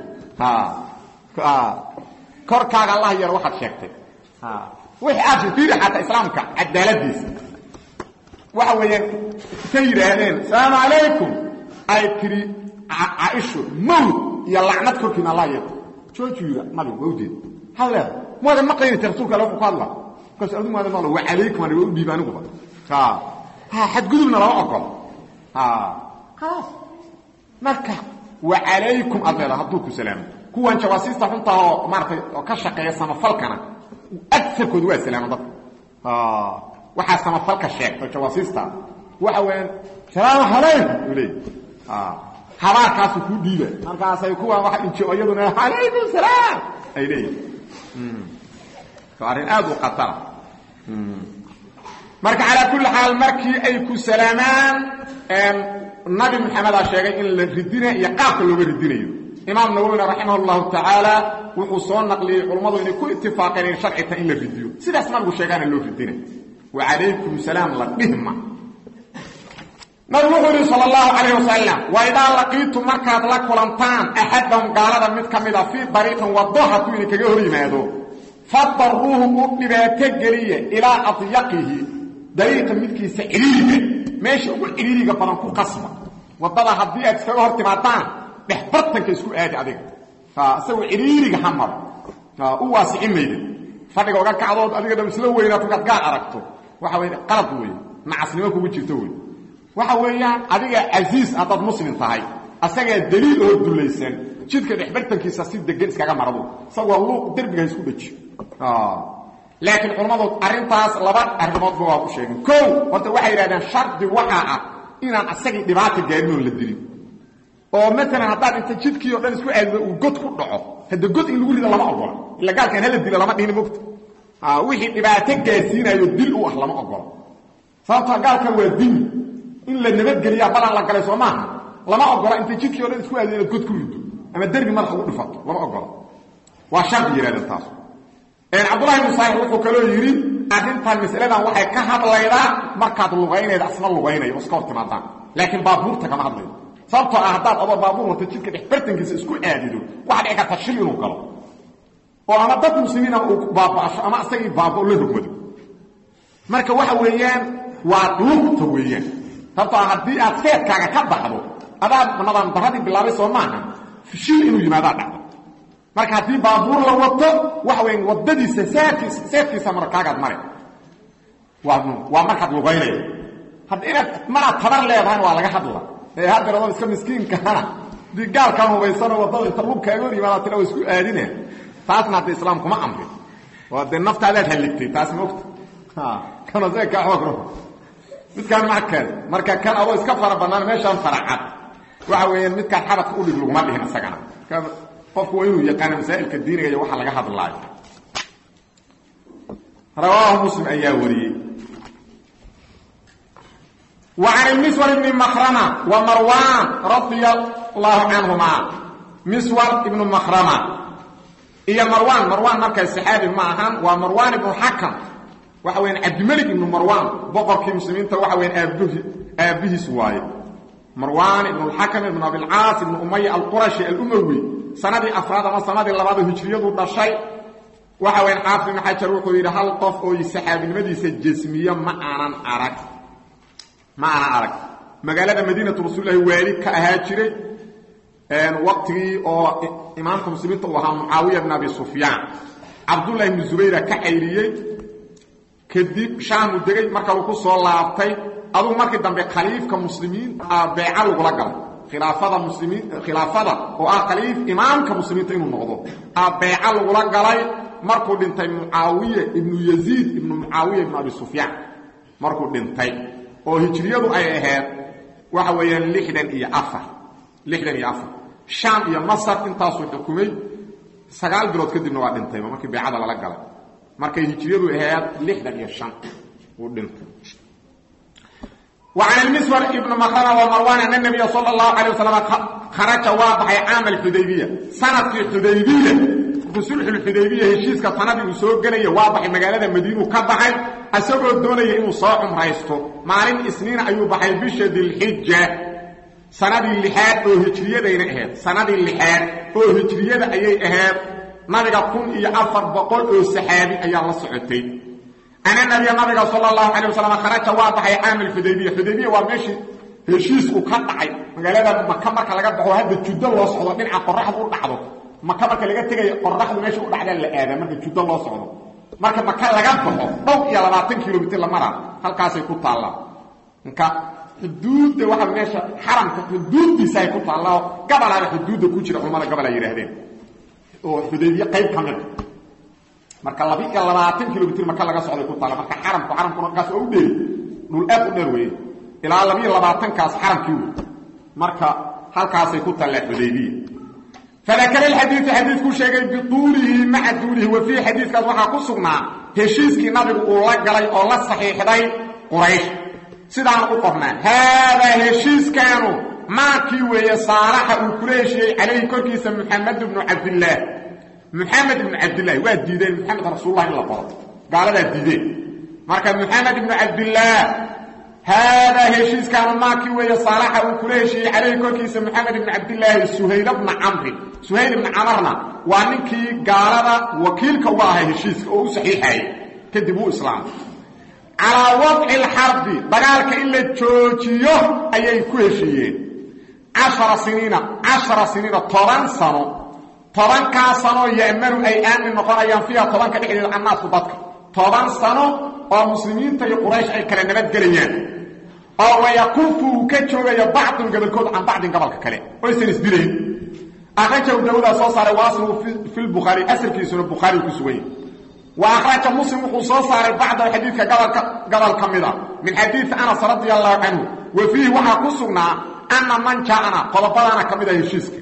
Speaker 1: korkaaga allah yeelo waxaad sheegtay wixii aad fiiri xataa islaamka cadaaladiisa waxa weeyaan ka yidhaahdeen asalaamu calaykum ay tiri caaisho mowt iyo lacnad korkiina allah yeelo jooju yidha nabigu waa ujeeda maxaad leedahay muada maqlaynaysa rasuulka alle wuxuu ku hadla markaas adu muada maqla wa calaykum ani waa u dhiiba aniguba xadgudubna lama ogolo khalaas marka wa calaykum aad leedaha hadduu ku salaamo kuwan jawaasiista xuntaa oo maaratay oo ka shaqeeya samafalkana agarkoodu waa salaama dadka waxaa samafalka sheegto jawaasiista waxa weeyaan salaamu calaykum u leey habaarkaasu kuu dhiiba markaasay kuwan waa injo iyaduna calaykum salaam ay leeyihin arrin aad u khatara marka calaa kulli xaal markii ay ku salaamaan nabi maxamedaa sheegay in la ridina iyo qaabka looga ridinayo imaam nawowina raximah llahu tacaala wuxuu soo naqliyey culummadu inay ku itifaaqeen in sharcita in la ridiyo sidaas nabigu sheegaana loo ridina wa calaykum salaam la dhihma nabigu wuxuu yihi sal allahu calayh wasalam wa idaa laqiitum markaad la kulantaan axadahum gaalada mid ka mida fii dariiqin wado hadduu idinkaga hor yimaado fadaruuhu u dhibaato geliya ilaa adyaqihi dariiqa midkiisa ciriiriga meesha ugu ciriiriga badan ku qasba wadada haddii aad iskaga hor timaadaan dhex bartanka isku aadi adiga isagoo ciriiriga ha maro u waasici mayda fadhiga oga kacdood adiga dham isla weynaa markaad gaar aragto waxa wey qalad wey nacasnimo kugu jirto wey waxa weeyaan adiga casiis haddaad muslim tahay asagaa daliil oo dulaysan jidka dhexbartankiisa si degan iskaga marado isagoo luuq derbiga ha isku dheji laakiin culammadu arrintaas laba arrimoodba waa ku sheegeen kow horta waxay yidhahdeen shardi waxaa ah inaan asagii dhibaata gaarin oon la dilin oo maalan haddaad inta jidkii o dhan isku aadido uu god ku dhaco hadda god in lagu rido lama ogola ila gaalkan hala dilo lama dhihini mogta wixii dhibaato gaarsiinayo dil u ah lama ogola sababtoo gaalkan waa dini in la nabadgeliyaa balan la galay soo maaha lama ogola inta jidkii o dhan isku aadido inaad god ku rido ama derbi madax ugu dhifato lama ogola waa shardi yidhahdeen taas cabdullahi ibnu saalix wuxuu kaloo yidhi arrintan masaladan waxay ka hadlaydaa markaad lugaynayda asna lugaynaya oo iska hor timaadaan laakiin baabuurta kama hadlayo sababtoo ah haddaad adoo baabuur wata jidka dhex bartankiisa isku aadido waxa dhici karta shil inuu galo oo ama dad muslimiina uu baaba'asho ama isagii baabao la rogmado marka waxa weeyaan waa lugta weeyaan sababtoo ah haddii aad seedkaaga ka baxdo adaa nadaan daradii bilaabay soo maaha shil inuu yimaadaa dhacdo marka haddii baabuur la wato waxa weya wadadiisa seedkiisa seedkiisa markaagaad mare waa waa markaad lugaynaya hadda inaad maraad tabar leedahayna waa laga hadla ee haddeer adoo iska miskiinkahana hadii gaalkaan hubaysanoo waddada inta lugkaaga hor yimaada tila waa isku aadine taasna hadda islaam kuma amrin oo dee naftaadaad halligtay taas maogta kana see kaa xoog rabo midkaan mackeed marka kan adoo iska fara bannaan meeshaan faracad waxa weeyaan midkaan xabadka udhig laguma dhihin isagana qofku waa inuu yaqaano masaa'ilka diiniga iyo waxa laga hadlaayo rawaahu muslim ayaa wariyey wa can miswar ibni makrama wa marwan radia allahu canhuma miswar ibnu makrama iyo marwan marwan markaa saxaabi ma ahan waa marwan ibnu xakam waxa weyaan cabdimelik ibnu marwan boqorkii muslimiinta waxa weyaan aabhi aabbihiis waaye marwan ibnu lxakam ibnu abilcaas ibnu umaya alqurashi alumawi sanadii afraad ama sanadii labaad oo hijriyadu dhashay waxa weyan xaafid ibn xajar wuxuu yidhi hal qof oo saxaabinimadiisa jesmiye ma aanan arag ma aanan arag magaalada madiinatu rasuulilahi waali ka ahaa jiray waqtigii oo imaamka muslimiinta uu ahaa mucaawiya bn abi sufyaan cabdullahi ibnu zubayra ka cayriyey kadib shaamuu degay marka uu ku soo laabtay adugu markii dambe khaliifka muslimiinta beeca lagula galay khilaafada muslimiin khilaafada oo ah khaliif imaamka muslimiinta inuu noqdo aa beeca lagula galay markuu dhintay mucaawiye ibnu yaziid ibnu mucaawiya ibnu abi sufyaan markuu dhintay oo hijriyadu ay ahayd waxa weeyaan lixdan iyo afar lixdan iyo afar shaam iyo masar intaasuu xukumay sagaal bilood kadibna waa dhintayba markii beecada lala galay markay hijriyadu ahayd lixdan iyo shan uu dhintay وعن المسور ابن مخرمة ومروان أن النبي صلى الله عليه وسلم خرج وابحي عام الحديبية سنة الحديبية fi sulxulxudaybiya heshiiska sanadii uu soo gelaya waa baxay magaalada madiinuu ka baxay isagoo doonaya inuu soo cumraysto maalin isniin ayuu baxay bisha dilxija sanadii lixaad oo hijriyadayna ahayd sanadii lixaad oo hijriyada ayay ahayd nabiga kun iyo afar boqol oo saxaabi ayaa la socotay ana nabiya nabiga sala allahu calay wasalam kharaja waa baxay caam alxudaybiya xudaybiya waa meeshii heshiisku ka dhacay magaalada maka marka laga baxo hadda juddo loo socdo dhinaca qoraxdu u dhacdo maka marka laga tegayo qoraxdu meesha u dhacdaa la aadaa marka juddo loo socdo marka maka laga baxo dhow iyo labaatan kilomitr la maraa halkaasay ku taallaa marka xuduudda waxa meesha xaramka xuduuddiisa ay ku taallaa gabalaaba xuduudda ku jira culamada gabal ay yidhaahdeen oo xudaybiye qayb ka mida marka laba iyo labaatan kilomitr maka laga socday ku taalla marka xaramku xaramkuna markaas waa u dheeri dhul aad u dheer weeye ilaa labiiyo labaatankaas xaramkii wey marka halkaasay ku taallaa xudaybiya fadakara alxadiidu xadiidkuu sheegay bituulihi maca duulihi wa fiihi xadiidkaas waxaa ku sugnaa heshiiskii nabigu uu la galay oo la saxiixday quraysh sidaan u qornaa haadaa heshiiskaanu maakii weeye saalaxa uu kula heshiiyey calayhi korkiisa muxamed bnu cabdillaah muxamed ibnu cabdillaahi waa diideen muxamed rasuullah in la qoro gaaladaa diideen marka muxamed ibnu cabdillaah haadaa heshiiskaanu maakii weeye saalaxa uu kula heshiiyey calayhi korkiisa moxamed ibni cabdillaahi suhayl bna camri suhayl ibna camarna waa ninkii gaalada wakiilka uga ahay heshiiska oo u saxiixayay kadib uu islaamay calaa wadci alxarbi dagaalka in la joojiyo ayay ku heshiiyeen cashara siniina cashara siniina toban sano tobankaa sanoo ya'manu ay aamin noqonayaan fiiha tobanka dhexdeeda annaasku dadka toban sano oo muslimiinta iyo quraysh ay kala nabadgelayaan oo wayakufu uu ka joogayo bacdun gobolkood can bacdin gobolka kale oysan isdilayn akhrajahu daawudaa soo saaray waasluhu fi lbukhaari asalkiisuna bukhaari ku sugan yahy wa akhraja muslim wuxuu soo saaray bacdahu xadiidka gobolka gobol ka mida min xadiidi anas radia allahu canhu wa fiihi waxaa ku sugnaa ana man jaana qodobadaana ka mid a heshiiska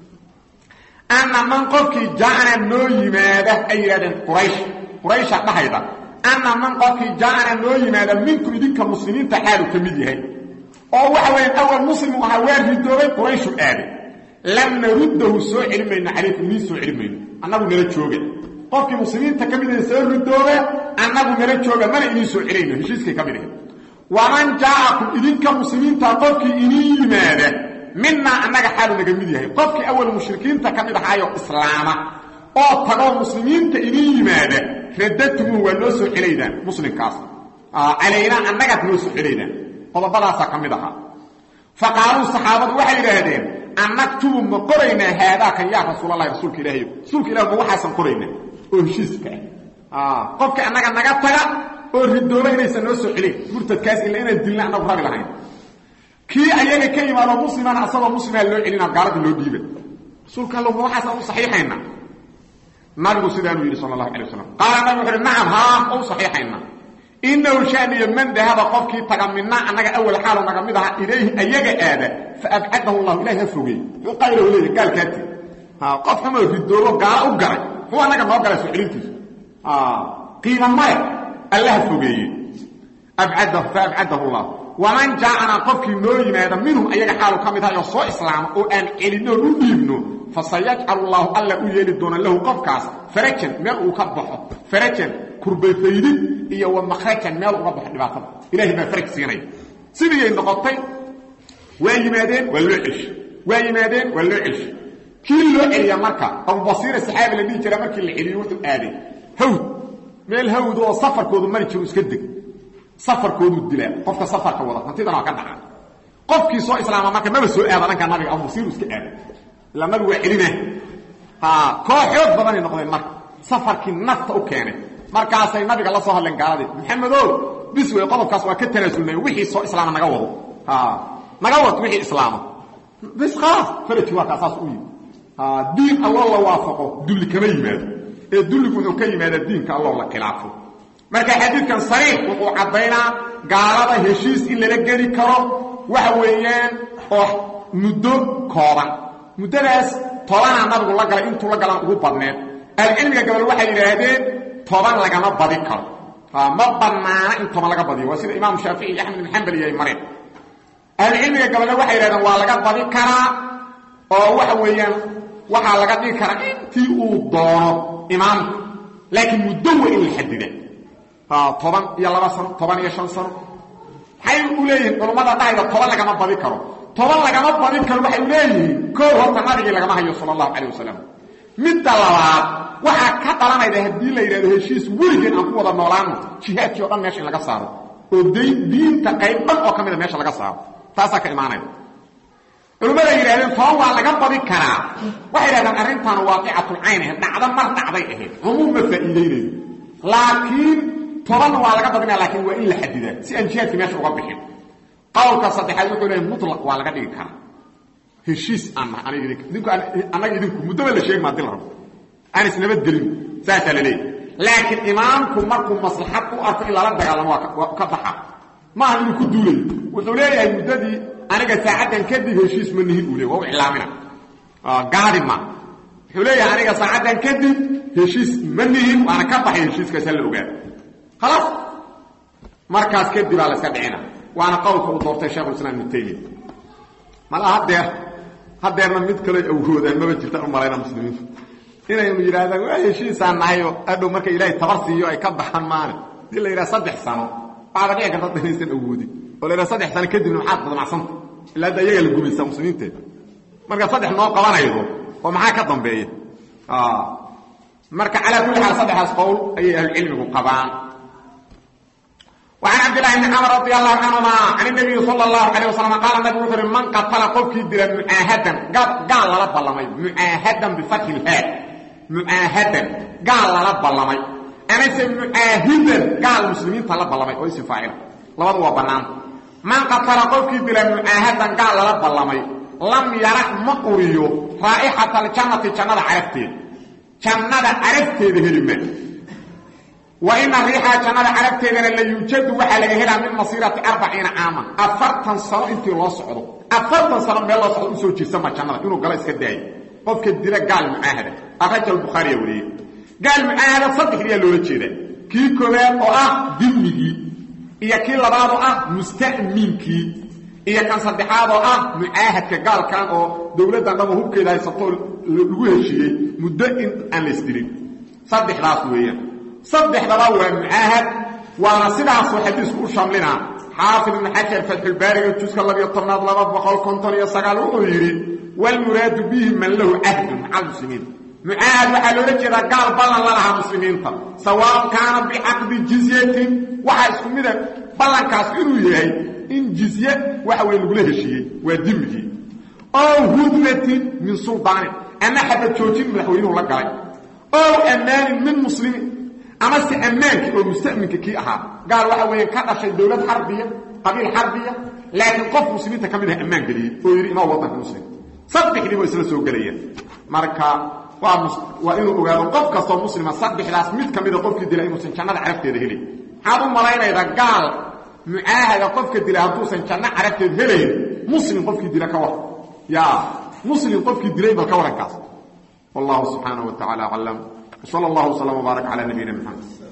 Speaker 1: ana man qofkii jaana noo yimaada ay yidhahdeen quraysh quraysha dhahayda ana man qofkii jaana noo yimaada minkum idinka muslimiinta xaalu ka mid yahay oo waxa weya awal muslimu ahaa waa ridoobay qurayshu aaday lam naruddahu soo celin mayno calaykum niin soo celin mayno annagu nala jooga qofkii muslimiinta ka mid yahay soo ridooba annagu nala jooga mana idiin soo celayno heshiiskay ka mid ahay waman jaa'akum idinka muslimiinta qofkii idiin yimaada minaa annaga xaalu naga mid yahay qofkii awal mushrikiinta ka mid ahaayo islaama oo tagoo muslimiinta idiin yimaada radadtumuhu waa noo soo celaydaan muslimkaas calaynaa annagaad noo soo celaydaan qodobadaasaa ka mid ahaa fa qaaluu saxaabadu waxay yidhaahdeen annaktubu ma qoraynaa haadaakan yaa rasuulalahi rasuulka ilaahayo rasuulka ilah ma waxaasan qoraynaa oo heshiiska ah qofka annaga naga taga oo ridooba inaysan noo soo celin murtadkaas ila inaan dilna annagu rabi lahayn kii ayaga ka yimaado muslimana asagoo muslimaa loo celina gaalada loo dhiiba rasuulka alla ma waxaasaan u saxiixaynaa nabigu sidaanuu yidhi sal اlahu alay waslam qaala nabig wuxu uhi nacam haa u saxiixayna inahu shaniyo man dahaba qofkii taga mina annaga awal xaalu naga mid aha ilayhi ayaga aada faabcadahu llahu ilahi ha fogey muxuu qaylahu leeya gaalkaati qof xumoo ridoobo gaalo u garay muxuu annaga noo galay soo celintiisu qiima male alla ha fogeeye faabcadahu llah waman jaa'ana qofkii noo yimaada minhum ayaga xaalu ka mid ahay oo soo islaama oo aan celinoon u dhiibno fasayajcalu llaahu alla u yeeli doona lahu qofkaas farajan meel uu ka baxo farajan kurbayfaydid iyo wa makhrajan meel uga baxo dhibaatada ilahay baa faraj siinaya sidiiyay noqotay waa yimaadeen waa loo celshay waa yimaadeen waa loo celshay kii loo celiya marka abubasiira saxaabi la dhihi jira markii la celiyo wuxuu aaday hawd meel hawd oo safarkoodu mari jiru iska deg safarkooduu dilaa qofka safarka wada hantidana waa ka dhaca qofkii soo islaama marka maba soo aada dhanka nabiga abubasiiru iska aada ilaa nabigu waa celina koo xoog badanay noqdeen marka safarkii nafta u keenay markaasay nabiga la soo hadleen gaaladii maxamedo bis wey qodobkaas waa ka tanaasulnay wixii soo islaama naga wado naga wad wixii islaama bis khalaas faraji waa kaasaas u yimi diin alloo la waafaqo dulli kama yimaado ee dulligu wuxuu ka yimaadaa diinka alloo la khilaafo marka xadiidkan sariix wuxuu caddaynaa gaalada heshiis in lala geli karo waxa weeyaan oo muddo kooban muddadaas tobanaa nabigu la galay intuu la galaan ugu badneed ahlucilmiga gabal waxay yidhaahdeen toban lagama badi karo ma bannaana in toban laga badiyo waa sida imaamu shaafici iyo axmed bin xambal iyo ay mareen ahlucilmiga gabalna waxay yidhahdeen waa laga badi karaa oo waxa weeyaan waxaa laga dhigi karaa intii uu doono imaamka laakiin muddo waa in la xadida toban iyo laba sano toban iyo shan sano maxay u leeyihiin culummada dhahayda toban lagama badi karo toban lagama badin karo waxay leeyihiin koo horta nabigii lagama hayo sala allahu calayh wasalam midda labaad waxaa ka dhalanayda haddii la yidhahdo heshiis weligeen aan ku wada noolaano jihaadkii o dhan meesha in laga saaro oo diinta qayb dhan oo ka mida meesha laga saaro taasaa ka imaanayda culimmada yidhahdeen toban waa laga badi karaa waxay yidhahdeen arrintan waaqicatulcayn ahayd dhacdo mar dhacday ahayd cumuum ma faa'iidaynayo laakiin tobanna waa laga badinaya lakiin waa in la xadidaa si aan jihaadkii meesha uga bixin qowlka saddexaad wuxuu leeyahy mutlaq waa laga dhigi karaa heshiis aan nahay aniga idinka idinku annaga idinku muddoba la sheegi ma hadii la rabo aan isnabadgelin saasaa la leeyahy laakiin imaamku markuu maslaxad u arko in lala dagaalamo waa ka baxa maaha inuu ku duulayo wuxuu leeyahay muddadii aniga saacaddan kadib heshiis ma nihin uu le waa u iclaamina gaadi ma wuxuu leeyahay aniga saacaddan kadib heshiis ma nihin waana ka baxay heshiiskaas hala ogaado khalaas markaas kadib aa la iska dhicina waana qowlka uu doortay shekhulislaam ibnu taymiya mala hadeer hadeerna mid kaloo awoodaan maba jirta u malayna muslimiintu inaynu yidhahdaan waa heshiisaan nahayo adhow marka ilaahay tabar siiyo ay ka baxaan maane hadii la yidhaha saddex sano waxaaba dhici karta da inaysan awoodin oo la yidhaha saddex sano kadibna maxaad badmacsanta ilaa hadda iyagaa la gumaysaa muslimiinteeda marka saddex noo qabanaydo oo maxaa ka dambeeya marka calaa kulli xaal saddexdaas qowl ayay ahlucilmigu qabaan وعن عبد الله بن عمر رضي الله عنهما عن النبي صلى الله عليه وسلم قال النبي وحر من قتل قفكي دل معاهدا قال لا بلمي معاهدا بفتح الهاء معاهدا قال لا بلمي انا اسم معاهدا قال المسلمين طلب بلمي او اسم فاعل لبد هو بنان من قتل قفكي دل معاهدا قال لا بلمي لم يرح مقريو رائحة الجنة جنة عرفتي جنة عرفتي بهلمه وإن الريحة جنة عربتنا لا يوجد وحا لغا هلا من مصيرة أربعين عاما أفرطن سنة انتي الله صعده أفرطن سنة من الله صعده سوى جسما جنة إنه قال اسكا داي قف كديرا قال معاهدة أخرج البخاري يولي قال معاهدة صدق لي اللي وجهده كي كوان أو أه دمجي إيا كي لبعض أه مستأمينكي إيا كان صدحاد أه معاهد كقال كان أو دولة دانما هو كده يسطول لغوه الشيء مدئن أن الاسترين صدح راس ويا saddexdaba waa mucaahad waana sidaasuu xadiisku u shamlinaa xaafid ibn xajar fatxulbaariga juska labiyo tobnaad laba boqol konton iyo sagaal wuxuu yidhi walmuraadu bihi man lahu cahdun maca almuslimiin mucaahad waxaa loola jeedaa gaal ballan la lahaa muslimiinta sawaab kaana bicaqdi jizyatin waxaa isku mida ballankaas inuu yahay in jizye waxa weye lagula heshiiyey waa dimigii ow hudnatin min suldaanin ama xabad joojin madaxweynuhu la galay ow ammaanin min muslimiin ama se ammaankii oo mustaminka kii ahaa gaal waxa weeye ka dhashay dowlad xarbiya qabiil xarbiya laakiin qof muslimiinta ka mid ah ammaan geliyey oo yidhi imaa waddanka muslim saddexdiiba isla soo gelayaan marka waa waa inuu ogaado qof kastoo muslima saddexdaas mid ka mida qofkii dila inuusan jannada carabteeda helay maxaad u malaynaydaa gaal mucaahada qofka dila hadduusan janno carabteed helayn muslim qofkii dila ka waran ya muslim qofkii dilay bal ka warankaas wallahu subxaanaه wa taعala aclam وصلى الله وسلم وبارك على نبينا محمد